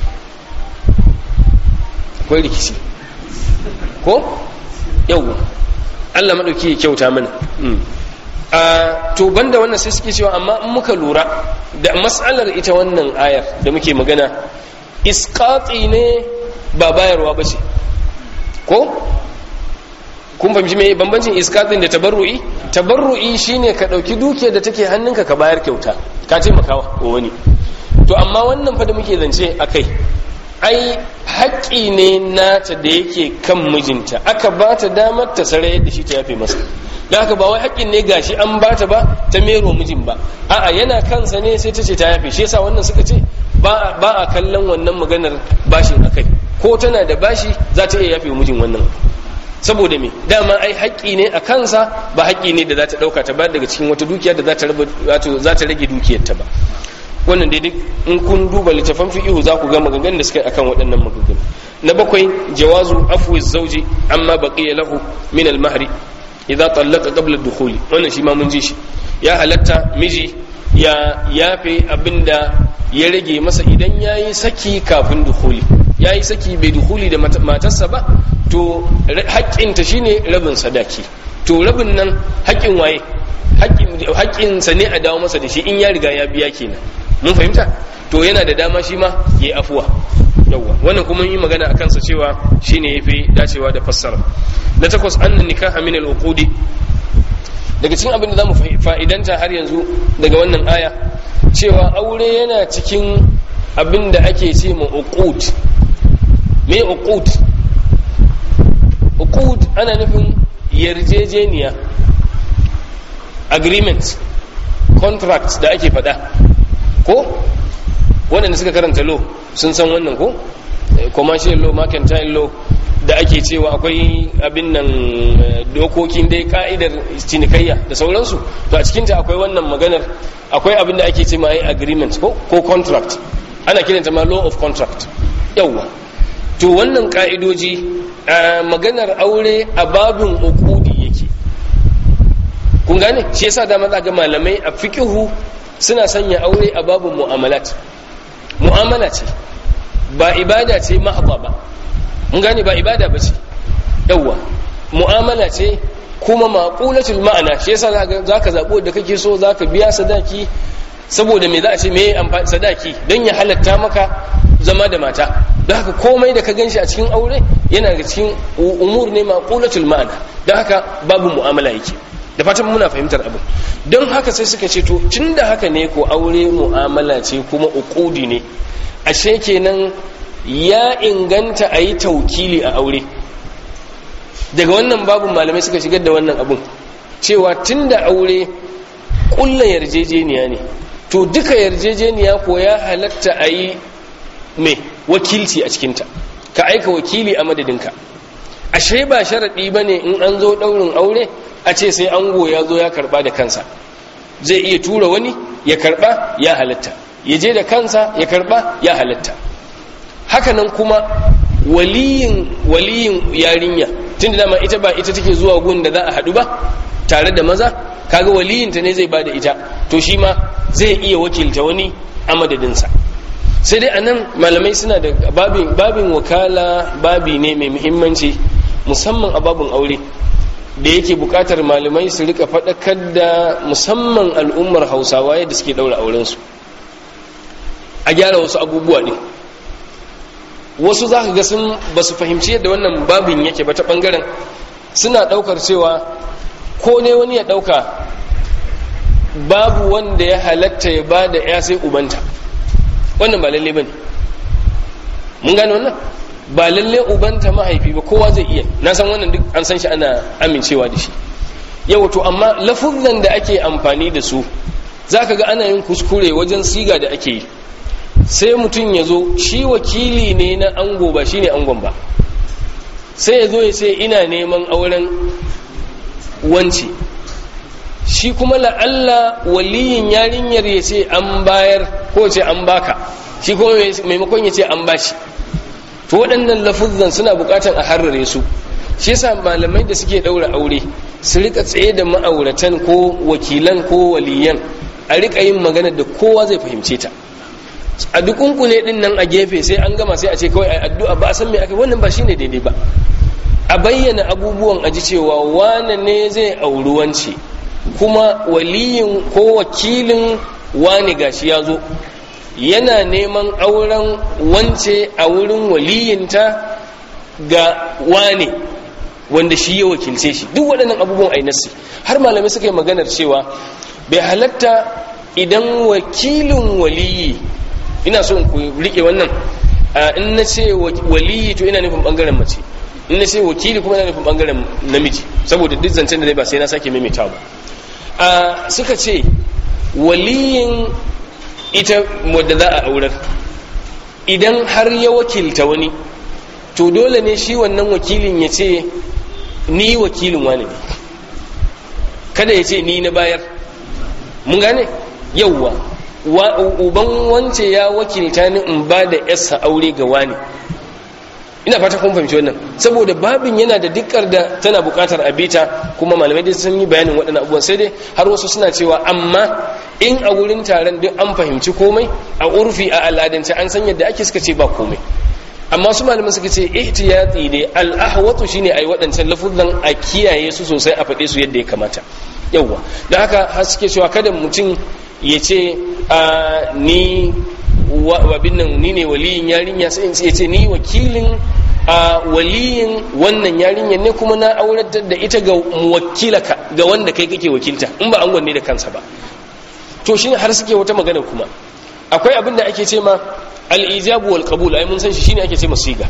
akwai rikici ko yau Allah maɗauki ya kyauta mana a to banda wannan sai suke cewa amma in muka lura da matsalar ita wannan ayar da muke magana isqati ne ba bayarwa ba ce ko kun fahimci me bambancin iskatin da tabarru'i tabarru'i shine ka dauki dukiyar da take hannunka ka bayar kyauta ka taimakawa wa wani to amma wannan fa da muke zance akai ai haƙƙi ne nata da yake kan mijinta aka ba ta damar ta sare yadda shi ta yafe masa da haka ba wai haƙƙin ne gashi an ba ta ba ta mero mijin ba a'a yana kansa ne sai ta ce ta yafe shi yasa wannan suka ce ba a kallon wannan maganar bashin akai ko tana da bashi za ta iya yafe mijin wannan saboda me dama ai haƙƙi ne a kansa ba haƙƙi ne da za ta ɗauka ta bayar daga cikin wata dukiya da za ta rage dukiyarta ba wannan dai duk in kun duba littafan fiqhu za ku ga maganganun da suka yi akan waɗannan maganganu na bakwai jawazu afwi zawji amma baqiya lahu min al-mahri idza tallaqa qabla ad-dukhuli wannan shi ma mun ji shi ya halatta miji ya yafe abinda ya rage masa idan yayi saki kafin dukhuli yayi saki bai dukhuli da matarsa ba to haƙƙinta shine rabin sadaki to rabin nan haƙƙin waye haƙƙinsa ne a dawo masa da shi in ya riga ya biya kenan mun fahimta to yana da dama shi ma ya yi afuwa yawwa wannan kuma yi magana a kansa cewa shine yafi dacewa da fassara na takwas annan nikaha min al-uqudi daga cikin abin da zamu fa'idanta har yanzu daga wannan aya cewa aure yana cikin abin da ake ce ma uqud me uqud uqud ana nufin yarjejeniya agreement contract da ake faɗa ko waɗanda suka karanta law sun san wannan ko commercial law mercantile law da ake cewa akwai abin nan dokokin dai ka'idar cinikayya da sauransu to a cikinta akwai wannan maganar akwai abin da ake ce ma yi agreement ko ko contract ana kiranta ma law of contract yawwa to wannan ka'idoji maganar aure a babin ukudi yake kun gane shi yasa da maza ga malamai a fiqihu suna sanya aure a babin mu'amalat mu'amala ce ba ibada ce mahdha ba mun gane ba ibada ba ce yawwa mu'amala ce kuma maqulatul ma'ana shi yasa zaka zabo da kake so zaka biya sadaki saboda me za a ce me amfani sadaki don ya halatta maka zama da mata don haka komai da ka ganshi a cikin aure yana da cikin umur ne maqulatul ma'ana don haka babu mu'amala yake da fatan muna fahimtar abin don haka sai suka ce to tunda haka ne ko aure mu'amala ce kuma uqudi ne ashe kenan ya inganta a yi taukili a aure daga wannan babu malamai suka shigar da wannan abun cewa tunda aure kulla yarjejeniya ne to duka yarjejeniya ko ya halatta a yi mai wakilci a cikinta ka aika wakili a madadinka ashe ba sharaɗi ba ne in an zo ɗaurin aure a ce sai ango ya zo ya karɓa da kansa zai iya tura wani ya karɓa ya halatta ya je da kansa ya karɓa ya halatta hakanan kuma waliyin waliyin yarinya tun da dama ita ba ita take zuwa gun da za a haɗu ba tare da maza kaga waliyinta ne zai ba da ita to shi ma zai iya wakilta wani a madadinsa sai dai anan malamai suna da babin babin wakala babi ne mai muhimmanci musamman a babin aure da yake bukatar malamai su rika faɗakar da musamman al'ummar hausawa yadda suke ɗaura aurensu a gyara wasu abubuwa ne wasu za ka ga sun ba su fahimci yadda wannan babin yake ba ta ɓangaren suna ɗaukar cewa ko ne wani ya ɗauka babu wanda ya halatta ya ba da ya sai ubanta wannan ba lalle ba ne mun gane wannan ba lalle ubanta mahaifi ba kowa zai iya na san wannan duk an san shi ana amincewa da shi yau to amma lafuzan da ake amfani da su za ka ga ana yin kuskure wajen siga da ake yi sai mutum ya zo shi wakili ne na ango ba shi ne angon ba sai ya zo ya ce ina neman auren wance shi kuma la'alla waliyin yarinyar ya ce an bayar ko ce an baka shi kuma maimakon ya ce an bashi to waɗannan lafuzan suna buƙatar a harrare su shi yasa malamai da suke ɗaura aure su rika tsaye da ma'auratan ko wakilan ko waliyan a rika yin magana da kowa zai fahimce ta a dukunku ne din nan a gefe sai an gama sai a ce kawai a addu'a ba a san me aka wannan ba shine daidai ba a bayyana abubuwan aji cewa wane ne zai auri wance kuma waliyin ko wakilin wane gashi ya zo yana neman auren wance a wurin waliyinta ga wane wanda shi ya wakilce shi duk waɗannan abubuwan ai nassi har malamai suka yi maganar cewa bai halatta idan wakilin waliyi ina so ku rike wannan in na ce waliyi to ina nufin bangaren mace in na ce wakili kuma ina nufin bangaren namiji saboda duk zancen da zai ba sai na sake maimaita ba suka ce waliyin ita wadda za a aurar idan har ya wakilta wani to dole ne shi wannan wakilin ya ce ni wakilin wani ne kada ya ce ni na bayar mun gane yauwa uban wance ya wakilta ni in ba da yarsa aure ga wani ina fata kun fahimci wannan saboda babin yana da dikkar da tana bukatar a bita kuma malamai dai sun yi bayanin waɗannan abubuwan sai dai har wasu suna cewa amma in a wurin taron duk an fahimci komai a urfi a al'adance an san yadda ake suka ce ba komai amma su malaman suka ce ihtiyati ne al'ahwatu shine ai waɗancan lafuzan a kiyaye su sosai a faɗe su yadda ya kamata yawwa da haka har suke cewa kada mutum ya ce ni wabin nan ni ne waliyin yarinya sai in ce ni wakilin a waliyin wannan yarinya ne kuma na auratar da ita ga wakilaka ga wanda kai kake wakilta in ba an gwanne da kansa ba to shine har suke wata magana kuma akwai abin da ake ce ma al-ijabu wal qabul ai mun san shi shine ake ce siga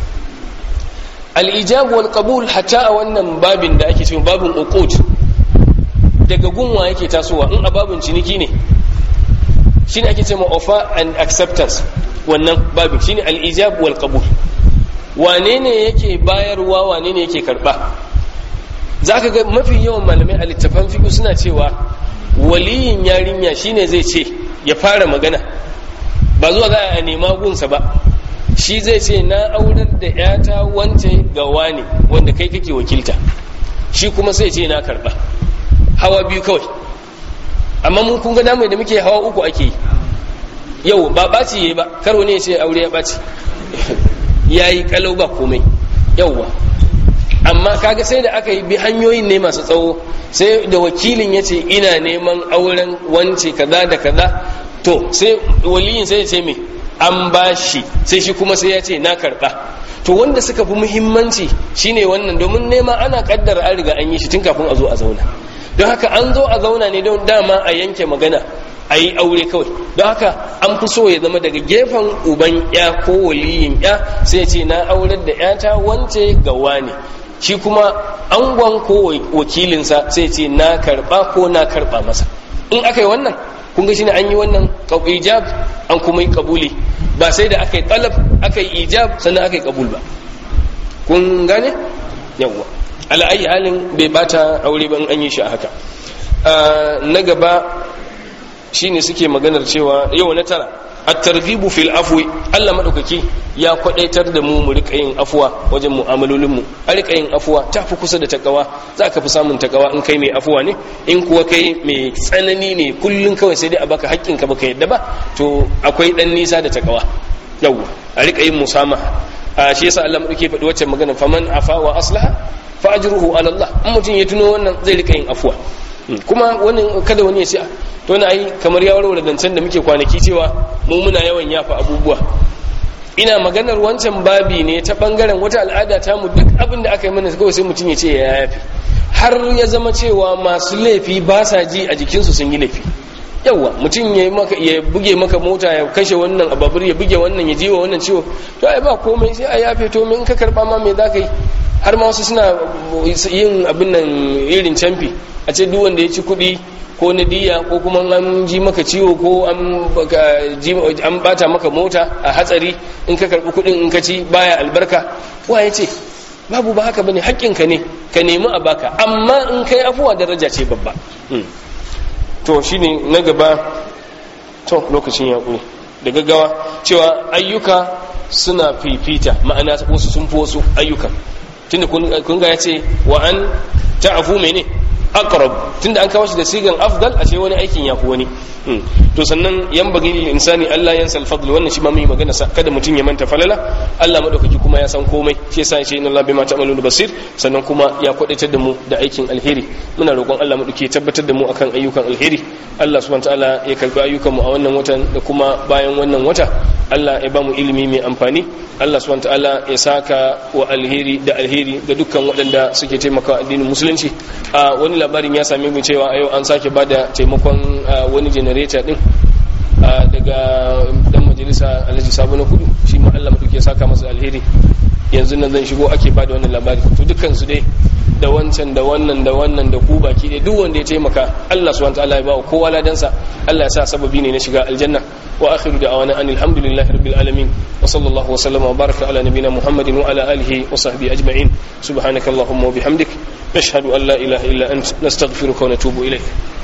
al-ijabu wal qabul hatta a wannan babin da ake ce babin uqud daga gunwa yake tasowa in a babin ciniki ne shine ake cewa offer and acceptance wannan babin shine al-ijab wal qabul wane ne yake bayarwa wane ne yake karba zaka ga mafi yawan malamai a littafan fiqh suna cewa waliyin yarinya shine zai ce ya fara magana ba zuwa za a nema gunsa ba shi zai ce na aurar da yata wance ga wane wanda kai kake wakilta shi kuma sai ce na karba hawa biyu kawai amma mun kun ga namu da muke hawa uku ake yi yau ba ɓaci yayi ba karo ne sai aure ya ɓaci yayi kalau ba komai yauwa amma kaga sai da aka yi bi hanyoyin ne masu tsawo sai da wakilin ya ce ina neman auren wance kaza da kaza to sai waliyin sai ya ce me an ba shi sai shi kuma sai ya ce na karɓa to wanda suka fi muhimmanci shine wannan domin nema ana kaddara an riga an yi shi tun kafin a zo a zauna don haka an zo a zauna ne don dama a yanke magana a yi aure kawai don haka an fi so ya zama daga gefen uban ya ko waliyin ya sai ce na aurar da yata wance ga wani shi kuma angon ko wakilinsa sai ce na karba ko na karba masa in aka yi wannan kun ga shine an yi wannan ijab an kuma yi kabuli ba sai da aka yi talab aka yi ijab sannan aka yi kabul ba kun gane yawwa ala ayi halin bai bata aure ban an yi shi a haka na gaba shine suke maganar cewa yau na tara at-targhibu fil afwi Allah madaukaki ya kwadaitar da mu mu rika yin afwa wajen mu'amalolin mu a rika yin afwa ta fi kusa da takawa za ka fi samun takawa in kai mai afwa ne in kuwa kai mai tsanani ne kullun kawai sai dai a baka haƙƙin ka baka yadda ba to akwai dan nisa da takawa yau a rika yin musamaha a shi yasa Allah madauki faɗi wacce magana faman afa wa aslaha fa ajruhu ala Allah in mutum ya tuno wannan zai rika yin afwa kuma wani kada wani ya ce to na ai kamar ya warware zancen da muke kwanaki cewa mu muna yawan yafa abubuwa ina maganar wancan babi ne ta bangaren wata al'ada ta mu duk abin da aka yi mana kawai sai mutum ya ce ya yafi har ya zama cewa masu laifi ba sa ji a jikinsu sun yi laifi yawa mutum ya maka ya buge maka mota ya kashe wannan ababur ya buge wannan ya jiwa wannan ciwo to ai ba komai sai a yafe to in ka karba ma me zaka yi har ma wasu suna yin abin nan irin camfi a ce duk wanda ya ci kuɗi ko na diya ko kuma an ji maka ciwo ko an bata maka mota a hatsari in ka karbi kuɗin in ka ci baya albarka wa ya ce babu ba haka bane haƙƙinka ne ka nemi a baka amma in kai afuwa daraja ce babba to shine na gaba to lokacin ya ƙure da gaggawa cewa ayyuka suna fifita ma'ana wasu sun fi wasu ayyukan tunda kun ga ya ce wa an ta'afu mene aqrab tunda an kawo shi da sigan afdal ashe wani aikin yafi wani to sannan yan bagi lil insani Allah yansa al fadl wannan shi ma mun yi magana sa kada mutun ya manta falala Allah madaukaki kuma ya san komai shi yasa shi inna Allah bima ta'maluna basir sannan kuma ya kwadaitar da mu da aikin alheri muna roƙon Allah madaukaki ya tabbatar da mu akan ayyukan alheri Allah subhanahu ta'ala ya karbi ayyukan mu a wannan watan da kuma bayan wannan wata Allah ya ba mu ilimi mai amfani Allah subhanahu ta'ala ya saka wa alheri da alheri ga dukkan waɗanda suke taimaka addinin musulunci a wani labarin ya same mu cewa a yau an sake bada taimakon wani generator din daga dan majalisa Alhaji Sabo na Kudu shi ma Allah madauke ya saka masa alheri yanzu nan zan shigo ake bada wannan labari to dukkan su dai da wancan da wannan da wannan da ku baki dai duk wanda ya taimaka Allah subhanahu wa ta'ala ya ba kowa ladansa Allah ya sa sababi ne na shiga aljanna واخر دعوانا ان الحمد لله رب العالمين وصلى الله وسلم وبارك على نبينا محمد وعلى اله وصحبه اجمعين سبحانك اللهم وبحمدك نشهد ان لا اله الا انت نستغفرك ونتوب اليك